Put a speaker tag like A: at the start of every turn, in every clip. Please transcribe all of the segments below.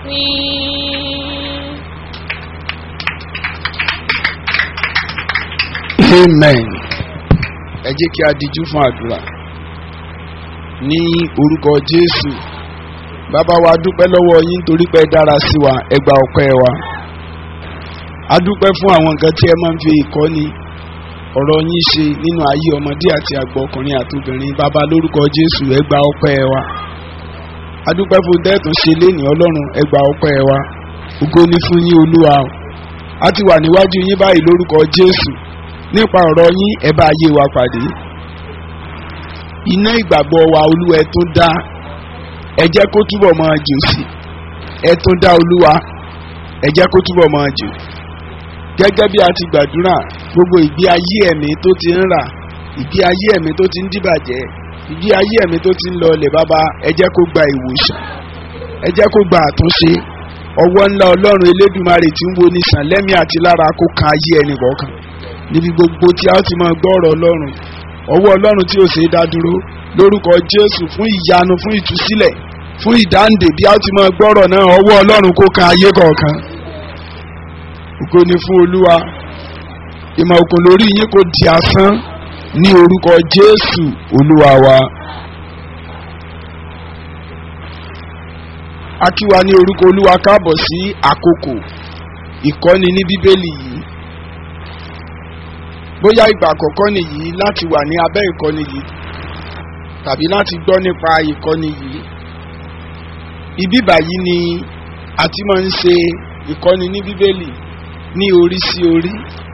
A: òpin.
B: amen ẹ jẹ́ kí a dijú fún àdúrà ní orúkọ jésù bàbá wa dúpẹ́ lọ́wọ́ yín torí pé ẹ dára sí wa ẹ gba ọpẹ́ wa a dúpẹ́ fún àwọn nǹkan tí ẹ máa ń fi ìkọ́ni ọ̀rọ̀ yín ṣe nínú ayé ọmọdé àti àgbà ọkùnrin àti obìnrin bàbá lórúkọ jésù ẹ gba ọpẹ́ wa a dúpẹ́ fún dẹ́ẹ̀tún ṣe léènì ọlọ́run ẹ gba ọpẹ́ wa ògo ni fún yín olúwa o a ti wà níwájú yín báyìí lórúkọ jésù nípa ọ̀rọ̀ yín ẹ bá ayé wa pàdé iná ìgbàgbọ́ wa olúwa ẹ tún dá ẹ jẹ́ kó túbọ̀ máa jò sí ẹ tún dá olúwa ẹ jẹ́ kó túbọ̀ máa jò gẹ́gẹ́ bí a ti gbàdúrà gbogbo ìgbé ayé ẹ̀mí tó ti ń rà ìgbé ayé ẹ̀mí tó ti ń dìbàjẹ́ ìgbé ayé ẹ̀mí tó ti ń lọ ilẹ̀ bàbá ẹ jẹ́ kó gba ìwòsàn ẹ jẹ́ kó gba àtúnṣe ọwọ́ ńlá ọlọ́run elédùmarè tí ń wo ní sàn lẹ́mí àti lára kó kan ayé ẹnì kọ̀ọ̀kan níbi gbogbo tí a ó ti máa gbọ́ ọ̀rọ̀ ọlọ́run ọwọ́ ọlọ́run tí ó ṣe é dá dúró lórúkọ jésù fún ìyanu fún ìtúsílẹ̀ fún ìdáǹdè bí a ó ti máa gbọ́ ọ̀rọ̀ náà ọwọ́ ọlọ́run kó kan ayé kọ̀ọ̀kan ògo ni fún olúwa ìmọ̀ òkun lórí yín kò di asán ní orúkọ jésù olúwa wa. a kí wa ní orúkọ olúwa káàbọ̀ sí àkókò ìkọ́ni ní bíbélì yìí bóyá ìgbà àkọ́kọ́ nìyí láti wà ní abẹ́ ìkọ́ni yìí tàbí láti gbọ́ nípa ìkọ́ni yìí ibí báyìí ni a ti máa ń ṣe ìkọ́ni ní bíbélì ní orí sí orí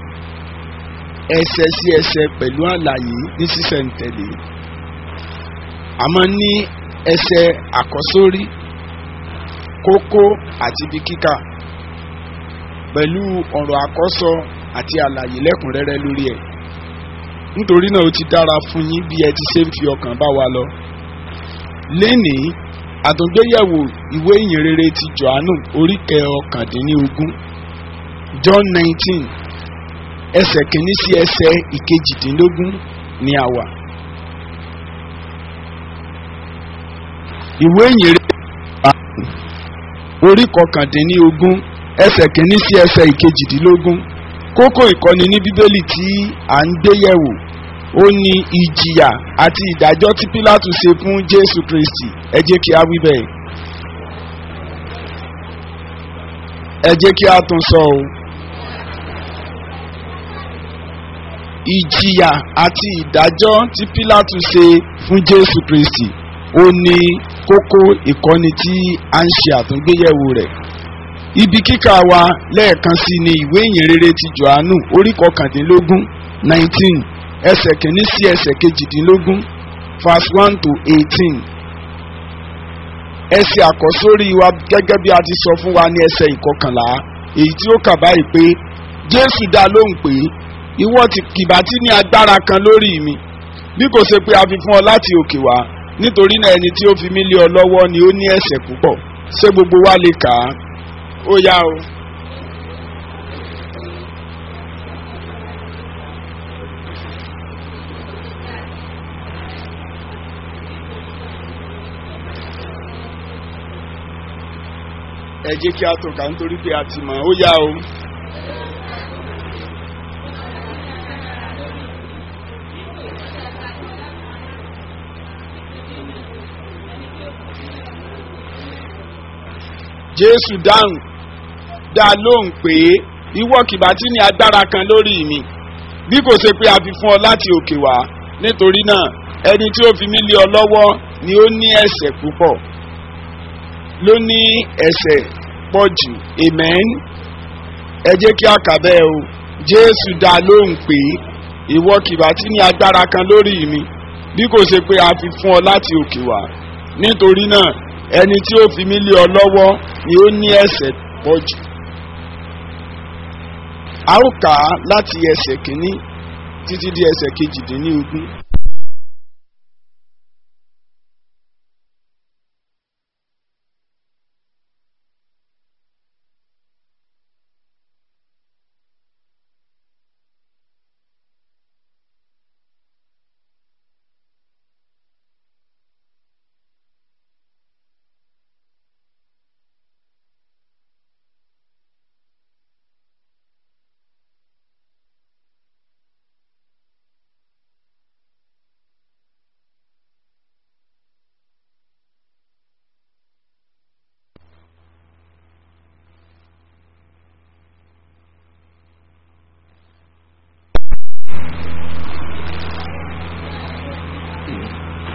B: ẹsẹ̀ sí ẹsẹ̀ pẹ̀lú àlàyé ní sísẹ̀ntẹ̀lé àmọ́ ní ẹsẹ̀ àkọ́sórí kókó àti ibi kíkà pẹ̀lú ọ̀rọ̀ àkọ́sọ àti àlàyé lẹ́kùnrẹ́rẹ́ lórí ẹ̀ nítorí náà ó ti dára fún yín bí ẹ ti ṣe ń fi ọkàn bá wa lọ. lénìí àtúngbéyẹ̀wò ìwé ìyìnrere ti johannu orí kẹọkàndínlógún john nineteen ẹsẹ̀ kìíní sí ẹsẹ̀ ìkejìdínlógún ní àwà. ìwé ìyìnrere orí kọkàndínlógún ẹsẹ̀ kìíní sí ẹsẹ̀ ìkejìdínlógún kókó ìkọ́ni ní bíbélì tí à ń gbé yẹ̀wò ó ní ìjìyà àti ìdájọ́ tí pílátù ṣe fún jésù kristi ẹ jẹ́ kí a wí bẹ́ẹ̀ ẹ jẹ́ kí a tún sọ o ìjìyà àti ìdájọ́ tí pílátù ṣe fún jésù kristi ó ní kókó ìkọ́ni tí a ń ṣe àtúngbéyẹ̀wò rẹ̀ ibi kíkà wa lẹ́ẹ̀kan sí ni ìwé ìyìnrere ti johannu orí kọkàndínlógún nineteen ẹsẹ̀ kìíní sí ẹsẹ̀ kejìdínlógún verse one to eighteen ẹsẹ̀ àkọ́sórí wa gẹ́gẹ́ bí a ti sọ fún wa ní ẹsẹ̀ ìkọkànlá èyí tí ó kà báyìí pé jésù dá lóhùn pé ìwọ ti kìbá tí ní agbára kan lórí mi bí kò ṣe pé a fi fún ọ láti òkè wá nítorí náà ẹni tí ó fi mí lé ọ lọ́wọ́ ni ó ní ẹ̀ṣẹ̀ púpọ̀ ṣé gbogbo wa lè kà á ó yá o. ẹ jẹ́ kí a tó kà nítorí pé a ti mọ̀ ó yá o. jésù dáhùn dá lóhùn pé ìwọ kìbá tí ní agbára kan lórí mi bí kò ṣe pé a fi fún ọ láti òkè wá nítorí náà ẹni tí ó fi mí lé ọ lọ́wọ́ ni ó ní ẹ̀ṣẹ̀ púpọ̀ ló ní ẹ̀ṣẹ̀ pọ̀ jù amen ẹ jẹ́ kí a kà bẹ́ẹ̀ o jésù dá lóhùn pé ìwọ kìbá tí ní agbára kan lórí mi bí kò ṣe pé a fi fún ọ láti òkè wá nítorí náà ẹni tí ó fi mí lé ọ lọ́wọ́ ni ó ní ẹ̀ṣẹ̀ pọ̀ jù. a ó kà á láti ẹsẹ̀ kìíní títí di ẹsẹ̀ kejìdínlógún.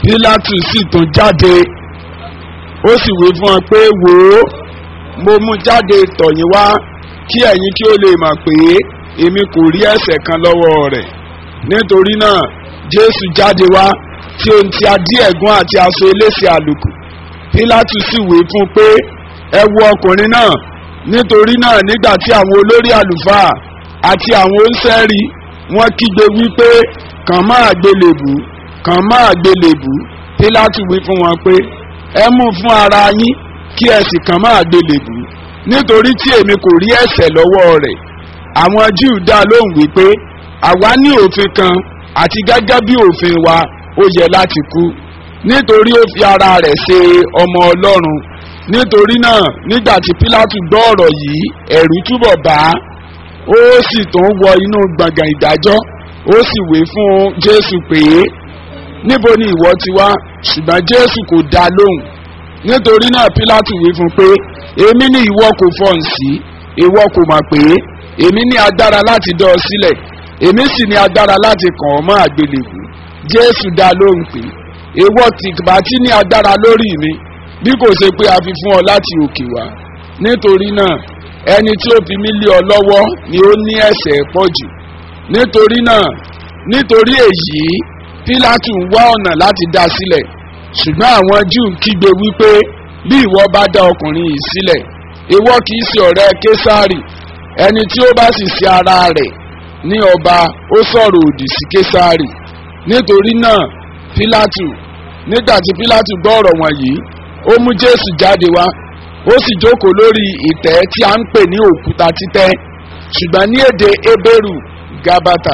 B: pílátù sì tún jáde ó sì wí fún ọ pé wò ó mo mú jáde tọ̀yìn wá kí ẹ̀yin kí ó lè mọ̀ pé èmi kò rí ẹ̀ṣẹ̀ kan lọ́wọ́ rẹ̀ nítorí náà jésù jáde wá tí ohun ti adí ẹ̀gún àti aṣọ eléṣe àlùkù pílátù sì wí fún un pé ẹ wo ọkùnrin náà nítorí náà nígbà tí àwọn olórí àlùfáà àti àwọn ońsẹ́rí wọ́n kígbe wípé kàn máa gbélébù kàn máa gbélébù pílátù wí fún wọn pé ẹ mú fún ara yín kí ẹ sì kàn máa gbélébù nítorí tí èmi kò rí ẹ̀ṣẹ̀ lọ́wọ́ rẹ̀ àwọn júù dá lóhùn wípé àwa ní òfin kan àti gẹ́gẹ́ bí òfin wa ó yẹ láti kú nítorí ó fi ara rẹ̀ ṣe ọmọ ọlọ́run nítorí náà nígbà tí pílátù gbọ́ ọ̀rọ̀ yìí ẹ̀rù túbọ̀ bá ó sì tún wọ inú gbọ̀ngàn ìdájọ́ ó sì wé fún jésù pé níbo ni ìwọ ti wá ṣùgbọ́n jésù kò dá lóhùn nítorí náà pílátù wí fún pé èmi ni ìwọ kò fọhùn sí ìwọ kò mọ̀ pé èmi ní agbára láti dán ọ sílẹ̀ èmi sì ní agbára láti kàn ọ́ mọ́ àgbélébùú jésù dá lóhùn pé ìwọ tìgbà tí ní agbára lórí mi bí kò ṣe pé a fi fún ọ láti òkè wá nítorí náà ẹni tí ó fi mí lé ọ lọ́wọ́ ni ó ní ẹ̀ṣẹ̀ pọ̀ jù nítorí náà nítorí èyí pílátù ń wá ọ̀nà láti dá sílẹ̀ ṣùgbọ́n àwọn júù ń kígbe wípé bí ìwọ bá dá ọkùnrin yìí sílẹ̀ ìwọ kì í ṣe ọ̀rẹ́ késárì ẹni tí ó bá sì ṣe ara rẹ̀ ní ọba ó sọ̀rọ̀ òdì sí késárì nítorí náà pílátù nígbà tí pílátù gbọ́ ọ̀rọ̀ wọ̀nyí ó mú jésù jáde wá ó sì jókòó lórí ìtẹ́ tí a ń pè ní òkúta títẹ́ ṣùgbọ́n ní èdè ebéèrù gabata.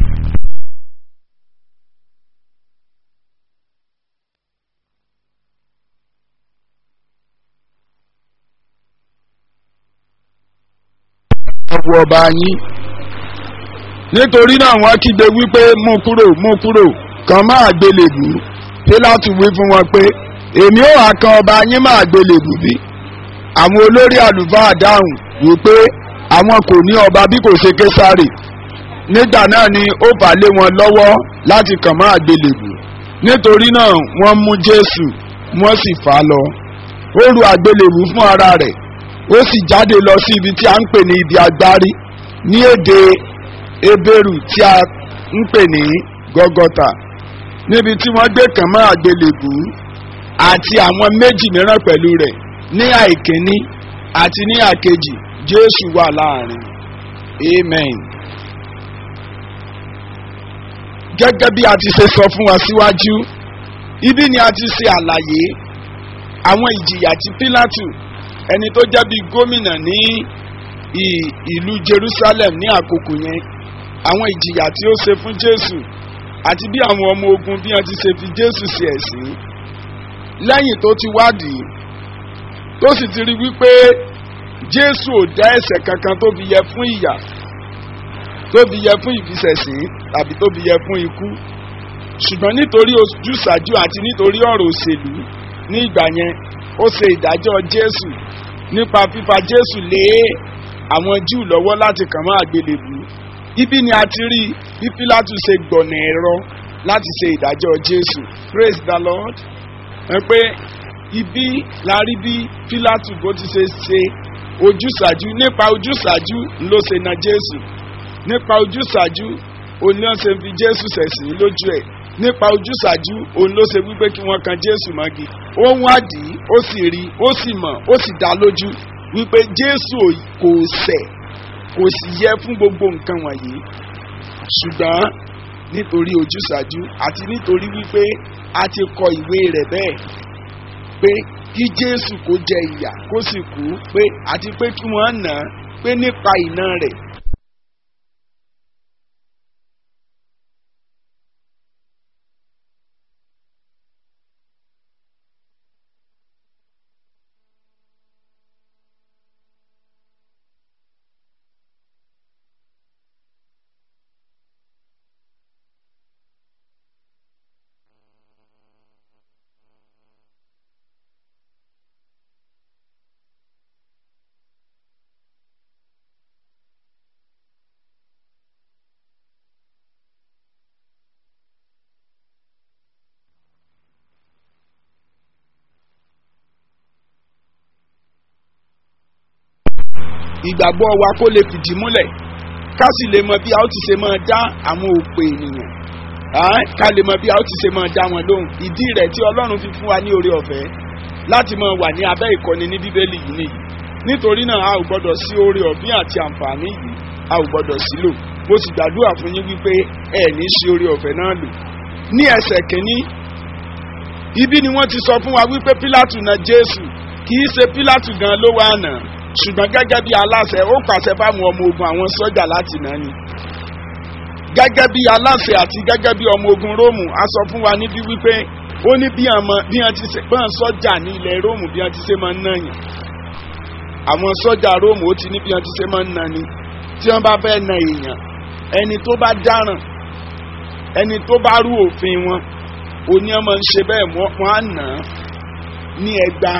B: ọ̀pọ̀ ọba yín nítorí náà wọ́n kígbe wípé mú kúrò mú kúrò kàn máa gbélébù pílátù wí fún wọn pé èmi ò wá kan ọba yín máa gbélébù bí àwọn olórí àlùfáà dáhùn wípé àwọn kò ní ọba bí kò ṣe késàrì nígbà náà ni ó fà lé wọn lọ́wọ́ láti kàn máa gbélébù nítorí náà wọ́n mú jésù wọ́n sì fà á lọ ó ru àgbélébù fún ara rẹ̀ ó sì jáde lọ sí ibi tí a ń pè ní ibi agbárí ní èdè ebéèrù tí a ń pè ní gọgọta níbi tí wọ́n gbé kàn mọ́ àgbélébù àti àwọn méjì mìíràn pẹ̀lú rẹ̀ ní àìkíní àti ní àkejì jésù wà láàrin amen. gẹ́gẹ́ bí a ti ṣe sọ fún wa síwájú ibi ni a ti ṣe àlàyé àwọn ìjìyà tí pílátù ẹni tó jẹ́ bíi gómìnà ní ìlú jerusalem ní àkókò yẹn àwọn ìjìyà tí ó ṣe fún jésù àti bí àwọn ọmọ ogun bí wọn ti ṣe fi jésù sí ẹ̀sìn lẹ́yìn tó ti wádìí tó sì ti rí wípé jésù ò dá ẹ̀ṣẹ̀ kankan tó fi yẹ fún ìyà tó fi yẹ fún ìfisẹ̀sìn tàbí tó fi yẹ fún ikú ṣùgbọ́n nítorí ojúṣàjú àti nítorí ọ̀rọ̀ òṣèlú ní ìgbà yẹn ó ṣe ìdájọ́ jésù nípa fífa jésù lé àwọn júù lọ́wọ́ láti kàn mọ́ àgbélébù ibi ni a ti rí bí pílátù ṣe gbọ̀nà ẹ̀rọ láti ṣe ìdájọ́ jésù praise the lord ẹ pé ibi la rí bí pílátù bó ti ṣe ṣe ojúṣàjú nípa ojúṣàjú ló ṣe na jésù nípa ojúṣàjú òun ni wọ́n ṣe fi jésù ṣẹ̀sìn lójú ẹ̀ nípa ojúṣàjú òun ló ṣe wípé kí wọ́n kan jésù mọ́gi ó ń wádìí ó sì rí ó sì mọ̀ ó sì dá lójú wípé jésù kò ṣẹ̀ kò sì yẹ fún gbogbo nǹkan wọ̀nyí ṣùgbọ́n nítorí ojúṣàjú àti nítorí wípé a ti kọ ìwé rẹ̀ bẹ́ẹ̀ pé kí jésù kó jẹ ìyà kó sì kú pé àti pé kí wọ́n nà án pé nípa ìná rẹ̀ ìgbàgbọ́ wa kó lè fìdí múlẹ̀ ká sì lè mọ bí a ó ti ṣe máa dá àwọn òpè ènìyàn Ẹ́, ká lè mọ bí a ó ti ṣe máa dá wọn lóhùn ìdí rẹ̀ tí ọlọ́run fi fún wa ní oore ọ̀fẹ́ láti máa wà ní abẹ́ ìkọ́ni ní bíbélì yìí nìyí nítorí náà a ò gbọ́dọ̀ sí oore ọ̀fín àti àǹfààní yìí a ò gbọ́dọ̀ sí lò mo sì gbàdúrà fún yín wípé ẹ ní sí oore ọ̀fẹ́ náà lò ní ẹsẹ̀ kínní ibi ni wọ́n ti sọ fún wa wípé pílátù na jésù kì í ṣe pílátù gan ló wà nà ṣùgbọ́n gẹ́gẹ́ bí aláṣẹ ó pàṣẹ fáwọn ọmọ ogun àwọn sọ́jà láti nà ni gẹ́gẹ́ bí aláṣẹ àti gẹ́gẹ́ bí ọmọ ogun róòmù a sọ fún wa níbí wípé ó ní bí àwọn bí wọ́n ti ṣe bọ́n sọ́jà ní ilẹ̀ róòmù bí wọ́n ti ṣe máa ń nà yàn àwọn sọ́jà róòmù ó ti ní bí wọ́n ti ṣe máa ń nà ni tí wọ́n bá fẹ́ na èèyàn ẹni tó bá dáràn ẹni tó bá rú òfin wọn òní ọmọ ń ṣe bẹ́ẹ̀ wọ́n wọ́n á nà án ní ẹgba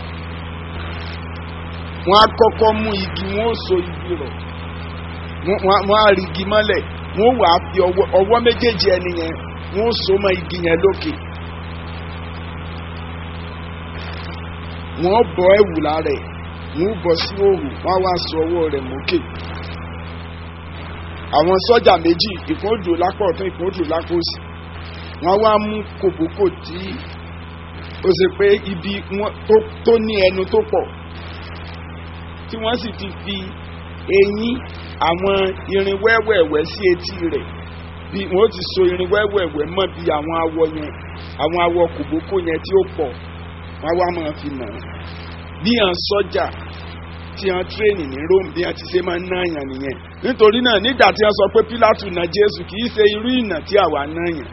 B: wọ́n á kọ́kọ́ mú igi wọ́n ó so igi rọ̀ wọ́n- wọ́n á- wọ́n á rí igi mọ́lẹ̀ wọ́n wà á fi ọwọ́ ọwọ́ méjèèjì ẹni yẹn wọ́n ó so mọ́ igi yẹn lókè wọ́n bọ́ ẹ̀wù lára ẹ̀ wọ́n bọ́ sí òhù wọ́n á wá so ọwọ́ rẹ̀ mókè àwọn sọ́jà méjì ìkóòdù lápá ọ̀tún ìkóòdù lápá òsì wọ́n wá mú kòbókò tí ó ṣe pé ibi wọn tó- tó ní ẹnu tó pọ̀ tí wọ́n sì ti fi eyín àwọn irin wẹ́wẹ̀wẹ́ sí etí rẹ̀ bí wọ́n ti so irin wẹ́wẹ̀wẹ́ mọ́ bí àwọn awọ yẹn àwọn awọ kòbókò yẹn tí ó pọ̀ wọ́n wá máa fi nà án bí hàn sọ́jà tí hàn tírèènì ní rome bí hàn ti ṣe máa ń náyàn nìyẹn nítorí náà nígbà tí wọ́n sọ pé pílátù na jésù kì í ṣe irú ìnà tí àwa náyàn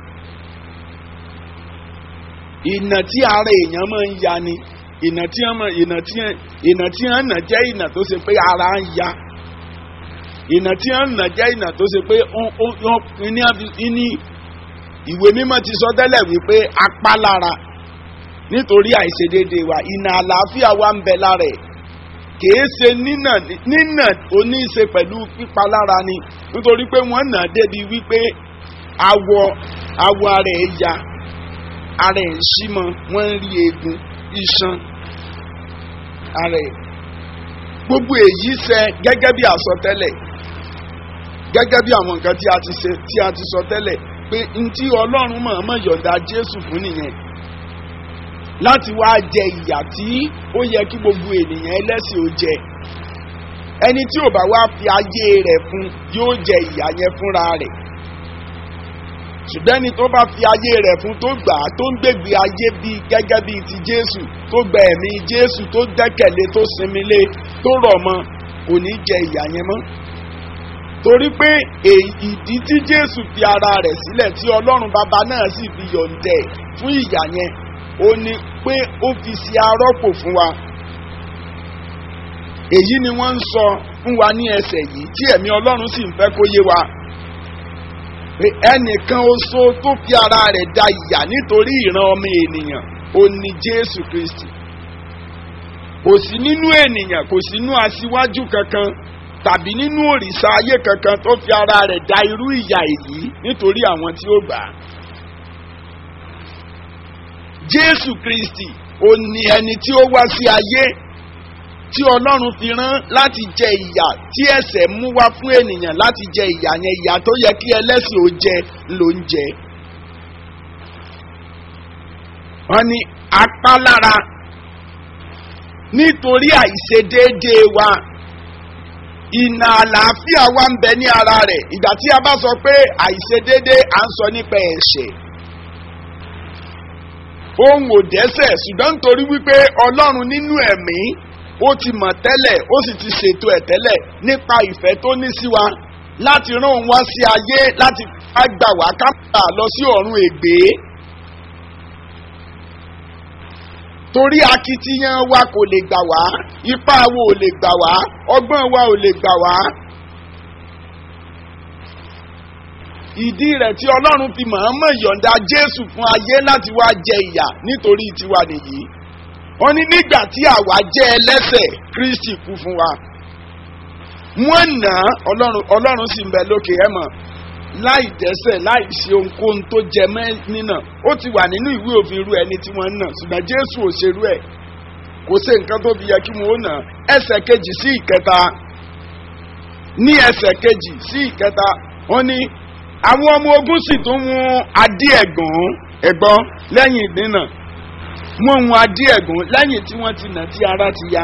B: ìnà tí ara èèyàn máa ń ya ni ìnà tí wọ́n máa- ìnà tí wọ́n- ìnà tí wọ́n nà jẹ́ ìnà tó ṣe pé ara ń ya ìnà tí wọ́n nà jẹ́ ìnà tó ṣe pé ó- ó- ó- ní àfi- ní ìwé mímọ́ ti sọ tẹ́lẹ̀ wípé apá lára nítorí àìṣedéédé wa ìnà àlàáfíà wa ń bẹ lára ẹ̀ kìí ṣe nínà nínà oníṣe pẹ̀lú pípa lára ni nítorí pé wọ́n nà débi wípé awọ awọ ara ẹ̀ ya ara ẹ̀ ń ṣí mọ́ wọ́n ń rí eegun iṣan ara ẹ̀ gbogbo èyí ṣẹ gẹ́gẹ́ bí àsọtẹ́lẹ̀ gẹ́gẹ́ bí àwọn nǹkan tí a ti ṣe tí a ti sọ tẹ́lẹ̀ pé ntí ọlọ́run mọ̀ọ́mọ̀ yọ̀ǹda jésù fún nìyẹn láti wá jẹ ìyà tí ó yẹ kí gbogbo ènìyàn ẹlẹ́sìn ó jẹ ẹni tí ò bá wá fi ayé rẹ̀ fún yóò jẹ ìyà yẹn fúnra rẹ̀ ṣùgbọ́n ẹni tó bá fi ayé rẹ̀ fún tó gbà á tó ń gbègbè ayé bíi gẹ́gẹ́ bíi ti jésù tó gba ẹ̀mí jésù tó gbẹ́kẹ̀lé tó sinmi lé tó rọ̀ mọ́ kò ní jẹ ìyà yẹn mọ́ torí pé èyí ìdí tí jésù fi ara rẹ̀ sílẹ̀ tí ọlọ́run bàbá náà sì fi yọ̀ǹdẹ̀ fún ìyà yẹn ó ní pé ó fi ṣe arọ́pò fún wa èyí ni wọ́n ń sọ fún wa ní ẹsẹ̀ yìí tí ẹ̀mí ọlọ́run sì ń fẹ́ kó yé wa pé ẹnìkan oṣó tó fi ara rẹ̀ da ìyà nítorí ìran ọmọ ènìyàn ó ní jésù kristi kò sí nínú ènìyàn kò sí nínú aṣíwájú kankan tàbí nínú òrìṣà ayé kankan tó fi ara rẹ̀ da irú ìyà èyí nítorí àwọn tí ó gbà á jésù kristi ó ní ẹni tí ó wá sí ayé tí ọlọ́run fi rán láti jẹ ìyà tí ẹ̀ṣẹ̀ mú wá fún ènìyàn láti jẹ ìyà yẹn ìyà tó yẹ kí ẹlẹ́sìn ó jẹ ló ń jẹ. wọ́n ní apá lára nítorí àìṣedéédéé wa ìnà àlàáfíà wa ń bẹ ní ara rẹ̀ ìgbà tí a bá sọ pé àìṣedéédéé à ń sọ nípa ẹ̀ṣẹ̀ ohun ò dẹ́sẹ̀ ṣùgbọ́n nítorí wípé ọlọ́run nínú ẹ̀mí ó ti mọ̀ tẹ́lẹ̀ ó sì ti ṣètò ẹ̀ tẹ́lẹ̀ nípa ìfẹ́ tó ní sí wa láti rán òun wá sí ayé láti wá gbà wá ká gbà lọ sí ọ̀run ègbé. torí akitiyan wa kò lè gbà wá ipá wa ò lè gbà wá ọgbọ́n wa ò lè gbà wá. ìdí rẹ̀ tí ọlọ́run fi mọ̀ọ́mọ̀ yọ̀ǹda jésù fún ayé láti wá jẹ ìyà nítorí tiwa nìyí wọ́n ní nígbà tí àwa jẹ́ ẹlẹ́sẹ̀ kristi kú fún wa wọ́n nà á ọlọ́run ọlọ́run sì ń bẹ lókè ẹ̀ mọ̀ láì dẹ́sẹ̀ láì ṣe ohunkóhun tó jẹ mẹ́ nínà ó ti wà nínú ìwé òfin irú ẹni tí wọ́n ń nà ṣùgbọ́n jésù ò ṣerú ẹ̀ kò sí nǹkan tó fi yẹ kí wọ́n ó nà ẹsẹ̀ kejì sí ìkẹta ní ẹsẹ̀ kejì sí ìkẹta wọ́n ní àwọn ọmọ ogun sì tún mú adé ẹ̀gàn ẹ̀gbọ́n lẹ́yìn ìdínà wọ́n mú adé ẹ̀gàn lẹ́yìn tí wọ́n ti nà tí ara ti ya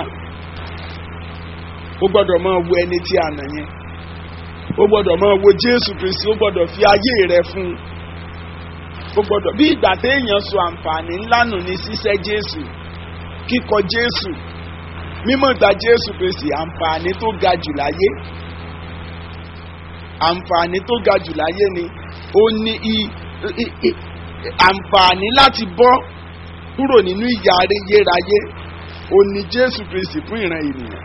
B: ó gbọ́dọ̀ máa wo ẹni tí a nà yẹn ó gbọ́dọ̀ máa wo jésù kristi ó gbọ́dọ̀ fi ayé rẹ̀ fún un ó gbọ́dọ̀ bí ìgbà téèyàn sọ àǹfààní ńlá nù ní ṣíṣẹ́ jésù kíkọ jésù mímọ̀ gba jésù kristi àǹfààní tó ga jù láyé àǹfààní tó ga jù láyé ni ó ní i- i- i- àǹfààní láti bọ́ kúrò nínú ìyà ayérayé ó ní jésù kristi fún ìran ènìyàn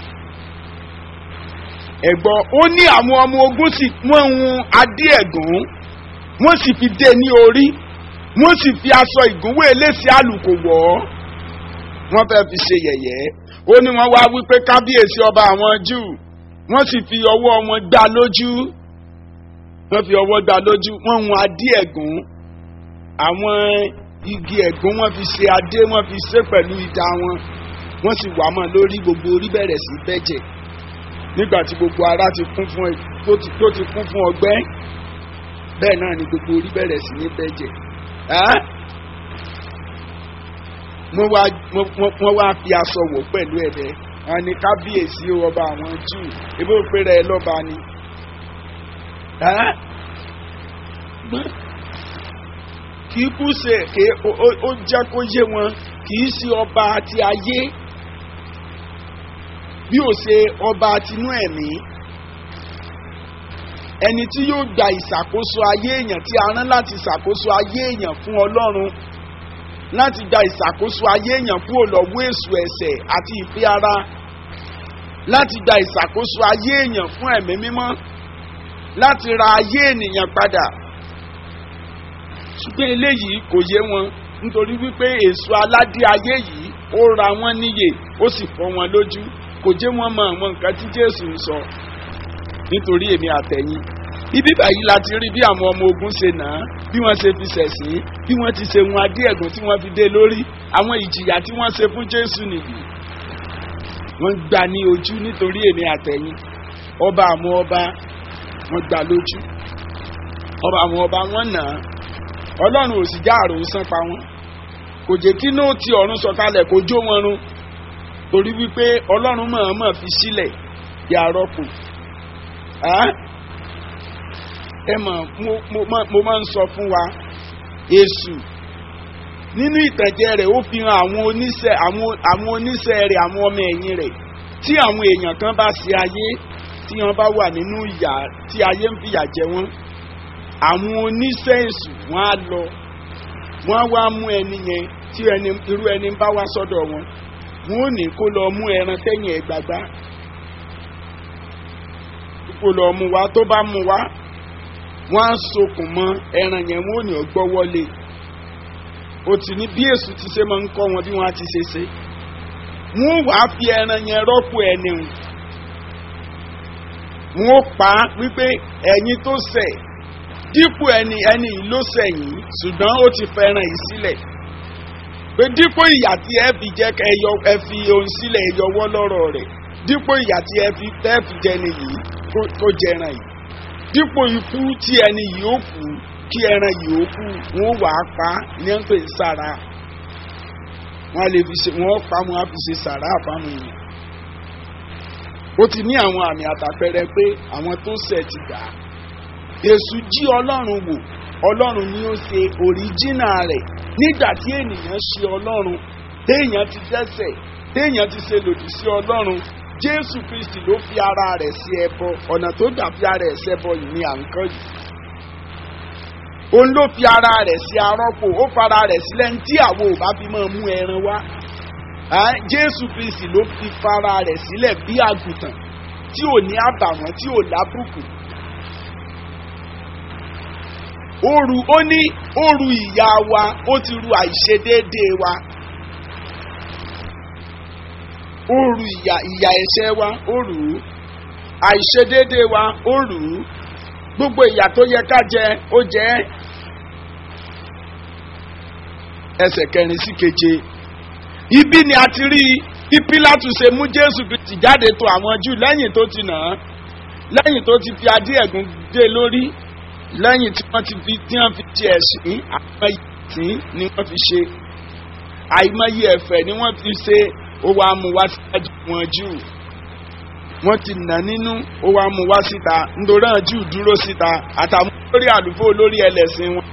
B: ẹ̀gbọ́n ó ní àwọn ọmọ ogun sì wọ́n hun adé ẹ̀gún wọ́n sì fi dé ní orí wọ́n sì fi aṣọ ìgúnwé eléṣẹ́ àlùkò wọ̀ ọ́ wọ́n fẹ́ fi ṣe yẹ̀yẹ́ ó ní wọ́n wá wípé kábíyèsí ọba àwọn júù wọ́n sì fi ọwọ́ wọn gbá lójú wọ́n fi ọwọ́ gbá lójú wọ́n hun adé ẹ̀gún àwọn igi ẹ̀gún wọ́n fi ṣe adé wọ́n fi ṣe pẹ̀lú idà wọn wọ́n sì wà mọ́ lórí gbogbo orí bẹ̀rẹ̀ sí bẹ́jẹ̀ nígbà tí gbogbo ara ti kún fún ẹ- tó ti tó ti kún fún ọgbẹ́ bẹ́ẹ̀ náà ni gbogbo orí bẹ̀rẹ̀ sí ní bẹ́jẹ̀ ẹ́ wọ́n wá wọ́n- wọ́n- wọ́n wá fi aṣọ wọ̀ pẹ̀lú ẹ̀bẹ̀ wọn ni kábíyèsí o, ọba àwọn júù ebó péré ẹ lọ́ba ni ẹ́ gbọ́n kì í kú ṣe kì í ó- ó- ó jẹ́ kó yé wọn kì í ṣe ọba àti ayé bí ó ṣe ọba tinú ẹ̀mí ẹni tí yóò gba ìṣàkóso ayé èèyàn tí a rán láti ṣàkóso ayé èèyàn fún ọlọ́run láti gba ìṣàkóso ayé èèyàn kúrò lọ́wọ́ èṣù ẹ̀ṣẹ̀ àti ìfẹ́ ara láti gba ìṣàkóso ayé èèyàn fún ẹ̀mí mímọ́ láti ra ayé ènìyàn padà ṣùgbọ́n eléyìí kò yé wọn nítorí wípé èso aládé ayé yìí ó ra wọn níyè ó sì fọ́ wọn lójú kò jẹ́ wọn mọ àwọn nǹkan tí jésù ń sọ nítorí èmi àtẹ̀yìn ibi báyìí la ti rí bí àwọn ọmọ ogun ṣe nà án bí wọ́n ṣe fi ṣẹ̀sín bí wọ́n ti ṣe wọn adé ẹ̀gùn tí wọ́n fi dé lórí àwọn ìjìyà tí wọ́n ṣe fún jésù nìyí wọ́n gbà ní ojú nítorí èmi àtẹ̀yìn ọba àwọn ọba wọ́n gbà lójú ọba àwọn ọba wọ́n nà án ọlọ́run ò sì já àròó sán pa wọ́n kò jẹ́ kí nóò ti ọ̀run sọ̀kalẹ̀ kó jó wọn run torí wípé ọlọ́run mọ̀ọ́mọ̀ fi sílẹ̀ bí arọ́pò Ẹ́? ẹ mọ̀ mo- mo máa- mo máa ń sọ fún wa èṣù nínú ìtànjẹ rẹ̀ ó fi hàn àwọn oníṣẹ́ àwọn àwọn oníṣẹ́ rẹ̀ àwọn ọmọ ẹ̀yìn rẹ̀ tí àwọn èèyàn kan bá ṣe ayé tí wọ́n bá wà nínú ìyà tí ayé ń fìyà jẹ wọ́n àwọn oníṣẹ́ èṣù wọ́n á lọ wọ́n á wá mú ẹni yẹn tí ẹni irú ẹni bá wá sọ́dọ̀ wọn wọ́n ò ní kó lọ mú ẹran tẹ́yìn ẹ̀ gbàgbá kó lọ mú wa tó bá mú wa wọ́n á sokùn mọ́ ẹran yẹn wọ́n ò ní ọgbọ́ wọlé o ti ní bí èṣù ti ṣe máa ń kọ́ wọn bí wọ́n á ti ṣe ṣe wọ́n wàá fi ẹran yẹn rọ́pò ẹni hùn wọ́n pa á wípé ẹ̀yin tó ṣẹ̀ dípò ẹni ẹni yìí ló sẹ̀yìn ṣùgbọ́n ó ti fẹ́ràn yìí sílẹ̀ pé dípò ìyà tí ẹ fi jẹ́ kẹ́ ẹ yọ- ẹ fi ohun sílẹ̀ ẹ yọwọ́ lọ́rọ̀ rẹ̀ dípò ìyà tí ẹ fi tẹ́ fi jẹni yìí kó- kó jẹran yìí dípò ikú tí ẹni yìí ó kú kí ẹran yìí ó kú wọn wà á pa á ní ẹ̀ ń pè sára wọn á lè fi ṣe wọn pa wọn á fi ṣe sàrà àfàmù yìí ó ti ní àwọn àmì àtàpẹrẹ pé àwọn tó ṣẹ̀ ti gbà á èṣù jí ọlọ́run wò ọlọ́run ni ó ṣe òríjínà rẹ̀ nígbà tí ènìyàn ṣe ọlọ́run téèyàn ti dẹ́ṣẹ̀ téèyàn ti ṣe lòdì sí ọlọ́run jésù kristi ló fi ara rẹ̀ sí ẹbọ ọ̀nà tó gbà fi ara rẹ̀ ṣẹbọ yìí ní à ń kọ́ yìí òun ló fi ara rẹ̀ sí arọ́pò ó fara rẹ̀ sílẹ̀ ní tí àwo ò bá fi máa mú ẹran wá Ah, jésù kristi ló fi fara rẹ̀ sílẹ̀ bí àgùntàn tí ò ní àbàwọ́n tí ò lábùkù oru ó ní oru ìyá wa ó ti ru àìṣedéédéé wa oru ìyà ìyà ẹ̀ṣẹ̀ wa ó rù ú àìṣedéédéé wa ó rù ú gbogbo ìyà tó yẹ ká jẹ ó jẹ ẹ́. ẹsẹ̀ kẹrin sí keje ibi ni a ti rí bí pílátù ṣe mú jésù kristi jáde tó àwọn jù lẹ́yìn tó ti nà án lẹ́yìn tó ti fi adé ẹ̀gún dé lórí lẹ́yìn tí wọ́n ti fi tí wọ́n fi ṣe ẹ̀sìn àìmọye ẹ̀sìn ni wọ́n fi ṣe àìmọye ẹ̀fẹ̀ ni wọ́n fi ṣe ó wá mú wá síwájú wọn jù wọ́n ti nà nínú ó wá mú wá síta nítorí àwọn jù dúró síta àtàwọn olórí àlùfáà olórí ẹlẹ́sìn wọn.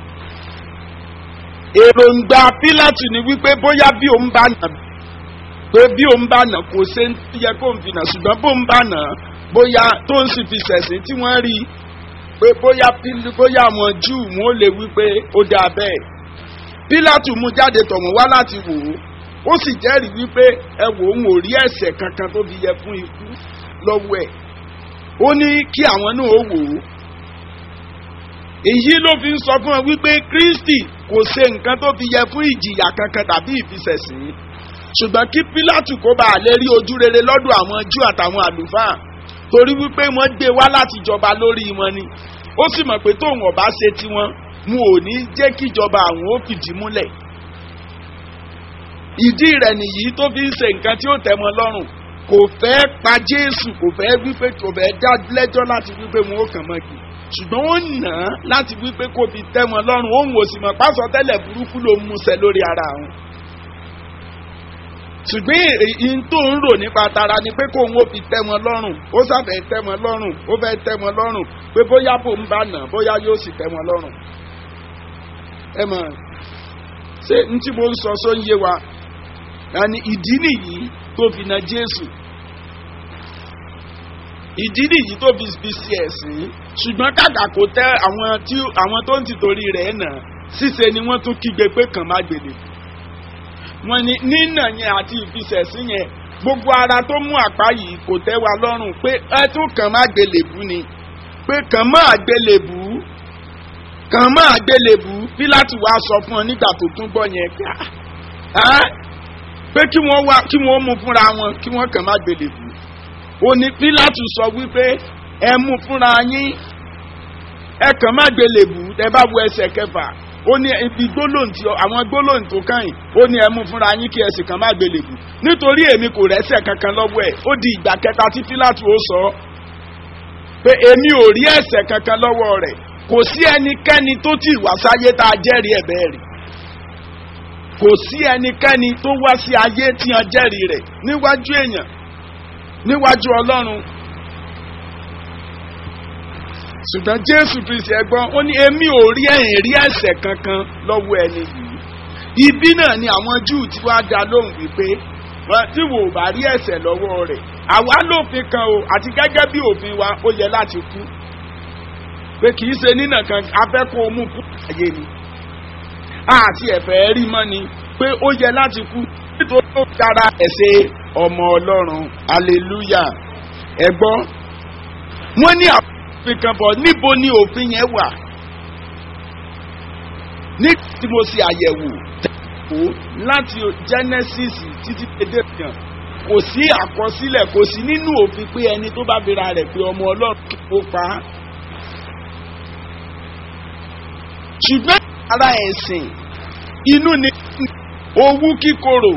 B: èròǹgbà pílátù ni wípé bóyá bí òun bá nà pé bí òun bá nà kò ṣe ń yẹ kó ń fi nà ṣùgbọ́n bóun bá nà bóyá tó ń sì fi ṣẹ̀sìn tí wọ́n rí i pé bóyá bóyá àwọn júù wọn ò lè wí pé ó dáa bẹ́ẹ̀ pílátù mú jáde tọ̀wọ̀n wá láti wò ó ó sì jẹ́rìí wípé ẹ wò ó ń ò rí ẹ̀ṣẹ̀ kankan tó fi yẹ fún ikú lọ́wọ́ ẹ̀ ó ní kí àwọn náà ó wò ó èyí ló fi ń sọ fún ọ wípé kristi kò ṣe nǹkan tó fi yẹ fún ìjìyà kankan tàbí ìfisẹ̀sìn ṣùgbọ́n kí pílátù kó bá lè rí ojú rere lọ́dọ̀ àwọn júù àtàwọn àlùfáà torí wípé wọ́n gbé wá láti jọba lórí wọn ni ó sì mọ̀ pé tóun ọ̀bá ṣe tiwọn mu ò ní jẹ́ kíjọba àwọn ó fìdí múlẹ̀ ìdí rẹ̀ nìyí tó fi ń ṣe nǹkan tí ó tẹ́ mọ́ lọ́rùn kò fẹ́ pa jésù kò fẹ́ wípé kò fẹ́ dá lẹ́jọ́ láti wípé wọn ó kàn mọ́ kì ṣùgbọ́n ó nà án láti wípé kò fi tẹ́ mọ́ lọ́rùn òun ò sì mọ̀ pásọ tẹ́lẹ̀ burúkú ló ń musẹ̀ lórí ara àwọn ṣùgbọ́n èyí tó ń rò nípa tara ni pé kóun ó fi tẹ́ wọn lọ́rùn ó sàfẹ́ tẹ́ wọn lọ́rùn ó fẹ́ tẹ́ wọn lọ́rùn pé bóyá bò ń bá nà bóyá yóò sì tẹ́ wọn lọ́rùn. ẹ mọ̀ ṣé n tí mo ń sọ só ń yé wa yanni ìdí nìyí tó fi na Jésù ìdí nìyí tó fi fi sí ẹ̀sìn ṣùgbọ́n kàkà kò tẹ́ àwọn tí àwọn tó ń tìtorí rẹ̀ nà ṣíṣe ni wọ́n tún kígbe pé kàn má gbèlè wọ́n ní nínà yẹn àti ìfisẹ̀sí yẹn gbogbo ara tó mú àpá yìí kò tẹ́ wa lọ́rùn pé ẹ tún kàn má gbélébú ni pé kàn má gbélébú kàn má gbélébú pílátì wàá sọ fún ọ nígbà tó tún gbọ́ yẹn pé kí wọ́n wá kí wọ́n mú fúnra wọn kí wọ́n kàn má gbélébú ó ní pílátì sọ wípé ẹ mú fúnra yín ẹ kàn má gbélébú ẹ bá wo ẹsẹ̀ kẹfà ó ní ibi gbólóhùn tí àwọn gbólóhùn tó kàn yìí ó ní ẹ mú fúnra yín kí ẹ sì kàn má gbélébù nítorí èmi kò rẹ́sẹ̀ kankan lọ́wọ́ ẹ̀ ó di ìgbà kẹta tí pílátù ó sọ pé èmi ò rí ẹ̀ṣẹ̀ kankan lọ́wọ́ rẹ̀ kò sí ẹnikẹ́ni tó ti wá sáyé tá a jẹ́rìí ẹ̀ bẹ́ẹ̀ rí kò sí ẹnikẹ́ni tó wá sí ayé tí a jẹ́rìí rẹ̀ níwájú èèyàn níwájú ọlọ́run ṣùgbọ́n jésù kristi ẹgbọ́n ó ní èmi ò rí ẹ̀yìn rí ẹ̀ṣẹ̀ kankan lọ́wọ́ ẹni yìí ibi náà ni àwọn júù tí wàá dá lóhùn wípé tí wò bá rí ẹ̀ṣẹ̀ lọ́wọ́ rẹ̀ àwa lófin kan o àti gẹ́gẹ́ bí òfin wa ó yẹ láti kú pé kì í ṣe nínà kan afẹ́kọ̀ọ́ mú kú àyè ni àti ẹ̀fẹ̀ rí mọ́ ni pé ó yẹ láti kú nítorí ó dára ẹ̀ṣẹ̀ ọmọ ọlọ́run hallelujah ẹ̀gbọ́n wọ́n ní àwọn òfin kan bọ̀ níbo ni òfin yẹn wà ní tí mo ṣe àyẹ̀wò tẹ̀wò láti Genesis títí dédé kan kò sí àkọsílẹ̀ kò sí nínú òfin pé ẹni tó bá bira rẹ̀ pé ọmọ ọlọ́run kí ó pa á. ṣùgbọ́n ara ẹ̀sìn inú ni owú kíkorò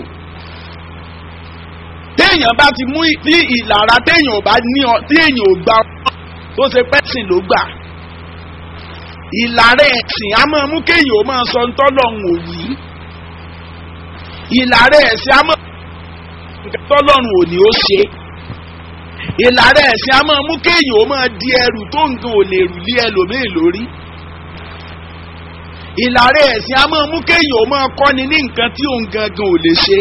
B: téèyàn bá ti mú ní ìlara téèyàn ò bá ní ọ téèyàn ò gbà tó ṣe pẹ́sìn ló gbà ìlàrá ẹ̀sìn á máa mú kéèyàn ó máa sọ ntọ́lọ́hún òwì ìlàrá ẹ̀sìn á máa nǹkan tọ́lọ́hún òní ó ṣe ìlàrá ẹ̀sìn á máa mú kéèyàn ó máa di ẹrù tó nǹkan ò lè rù lé ẹlòmíì lórí ìlàrá ẹ̀sìn á máa mú kéèyàn ó máa kọ́ni ní nǹkan tí òun gangan ò lè ṣe.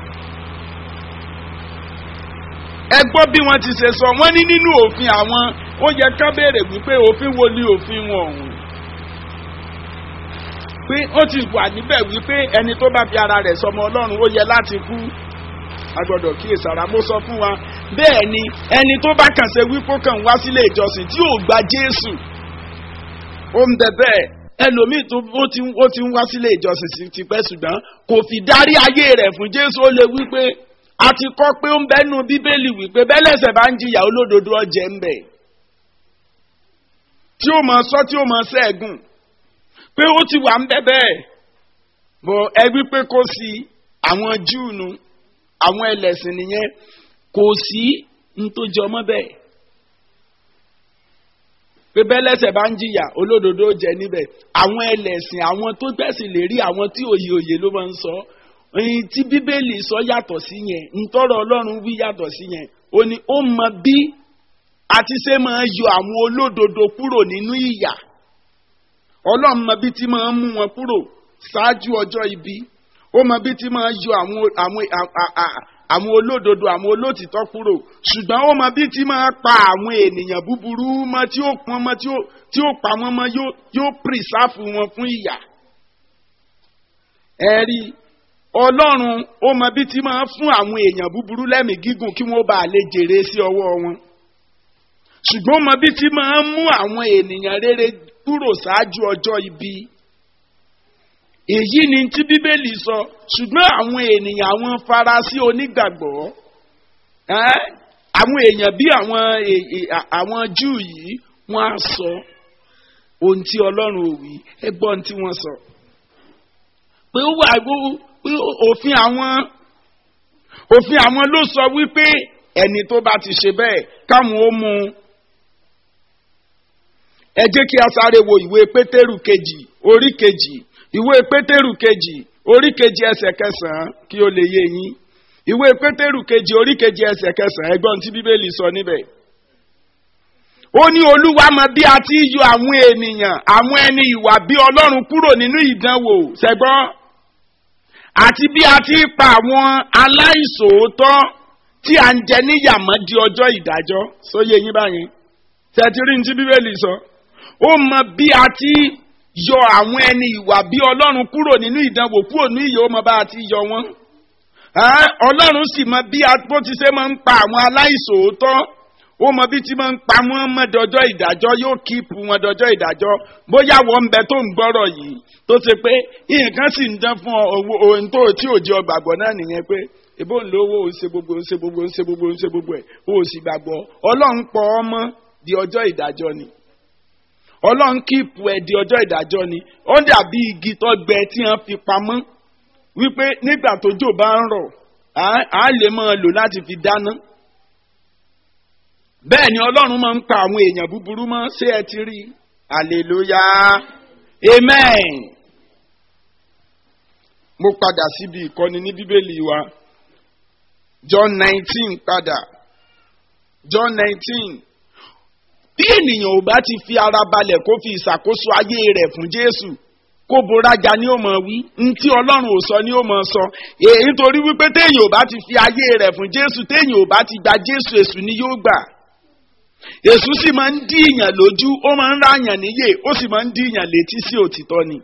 B: ẹ gbọ́ bí wọ́n ti ṣe sọ wọ́n ní nínú òfin àwọn ó yẹ ká béèrè wípé òfin wo ni òfin wọn ọ̀hún. pé ó ti wà níbẹ̀ wípé ẹni tó bá fi ara rẹ̀ sọmọ ọlọ́run ó yẹ láti kú a gbọ́dọ̀ kíyèsára mo sọ fún wa bẹ́ẹ̀ ni ẹni tó bá kàn ṣe wípé kàn wá sílé ìjọsìn tí ò gba Jésù ó ń bẹ bẹ́ẹ̀ ẹlòmíì tó ó ti ó ti ń wá sílé ìjọsìn sí ti pẹ́ ṣùgbọ́n kò fi darí ayé rẹ̀ fún Jésù ó lè wípé a ti kọ́ pé ó ń bẹ́nu bíbélì wípé bẹ́lẹ̀sẹ̀ bá ń jìyà olódodo ọjẹ́ ń bẹ̀ tí ó mọ sọ tí ó mọ sẹ́ẹ̀gùn pé ó ti wà ń bẹ́ bẹ́ẹ̀ bọ̀ ẹ wípé kó sí àwọn Júù nu àwọn ẹlẹ́sìn nìyẹn kò sí ní tó jọmọ́ bẹ́ẹ̀ pé bẹ́lẹ́sẹ̀ bá ń jìyà olódodo jẹ níbẹ̀ àwọn ẹlẹ́sìn àwọn tó gbẹ̀sìn lè rí àwọn tí òye òye ló máa ń sọ ẹyin tí bíbélì sọ yàtọ̀ sí yẹn ntọ́rọ̀ ọlọ́run wí yàtọ̀ sí yẹn ó ní ó mọ bí àti ṣe máa yọ àwọn olódodo kúrò nínú ìyà ọlọ́run mọ bí tí máa ń mú wọn kúrò ṣáájú ọjọ́ ibi ó mọ bí tí máa yọ àwọn àwọn àwọn olódodo àwọn olótìtọ́ kúrò ṣùgbọ́n ó mọ bí tí máa pa àwọn ènìyàn búburú mọ́ tí ó pọ́n mọ́ tí ó pa wọ́n mọ́ yóò pírísáfù wọn fún ìyà. ẹ rí ọlọ́run ó mọ bí tí máa fún àwọn èèyàn búburú lẹ́mìí gígùn kí wọ́n bá lè jèrè sí ọwọ́ wọn. ṣùgbọ́n ó mọ bí tí máa mú àwọn ènìyàn rere kúrò ṣáájú ọjọ́ ibi èyí ni tí bíbélì sọ ṣùgbọ́n àwọn ènìyàn àwọn farasí onígbàgbọ́ àwọn èèyàn bí àwọn àwọn júù yìí wọ́n á sọ ohun tí ọlọ́run ò wí ẹ gbọ́ ohun tí wọ́n sọ pé ó wà pé òfin àwọn òfin àwọn ló sọ wípé ẹni tó bá ti ṣe bẹ́ẹ̀ káwọn ó mú un ẹ jẹ́ kí a sáré wo ìwé pétérù kejì orí kejì ìwé pétérù kejì orí kejì ẹsẹ̀ kẹsàn-án kí o lè yé yín ìwé pétérù kejì orí kejì ẹsẹ̀ kẹsàn-án ẹgbọ́n tí bíbélì sọ níbẹ̀. ó ní olúwa mọ bí a ti yọ àwọn ènìyàn àwọn ẹni ìwà bí ọlọ́run kúrò nínú ìdánwò ṣẹgbọ́n àti bí a ti pa àwọn aláìsòótọ́ tí a ń jẹ níyàmọ́ di ọjọ́ ìdájọ́ sóyè yín báyìí tẹ̀tírì ní tí bíbélì sọ ó mọ bí a ti yọ àwọn ẹni ìwà bí ọlọ́run kúrò nínú ìdánwò kúrò ní ìyè ó mọ bá a ti yọ wọn. ọlọ́run sì mọ bí bó ti ṣe máa ń pa àwọn aláìsòótọ́ ó mọ bí ti máa ń pa wọ́n mọ́ dọjọ́ ìdájọ́ yóò kíìpù wọn dọjọ́ ìdájọ́ bóyá wọ́n ń bẹ tó ń gbọ́rọ̀ yìí tó ṣe pé nǹkan sì ń dán fún owó ohun tó tí ò jẹ́ ọgbàgbọ́ náà nìyẹn pé ìbò ń lówó ń ṣe gbogbo ń ṣe gbogbo ń ṣe gbogbo ń ṣe gbogbo ẹ̀ ó sì gbàgbọ́ ọlọ́run pọ̀ ọmọ di ọjọ́ ìdájọ́ ni ọlọ́run kíìpù ẹ̀ di ọjọ́ ìdájọ́ ni ó dàbí igi tó gbẹ tí wọ́n fi pamọ́ wípé nígbà tójò bá ń rọ̀ á lè máa lò láti fi dáná bẹ́ẹ̀ ni ọlọ́run máa ń pa àwọn èèyàn búburú mọ́ ṣé ẹ ti rí hallelujah amen mo padà síbi ìkọ́ni ní bíbélì wa john nineteen padà john nineteen bí ènìyàn ò bá ti fi ara balẹ̀ kó fi ìṣàkóso ayé rẹ̀ fún jésù kó boraja ni ó mọ̀ wí ntí ọlọ́run ò sọ ni ó mọ̀ sọ èyí torí wípé téèyàn ò bá ti fi ayé rẹ̀ fún jésù téèyàn ò bá ti gba jésù èṣù ni yóò gbà èṣù sì máa ń dí ìyàn lójú ó máa ń ráyàn níyè ó sì máa ń dí ìyàn létí sí òtítọ́ ni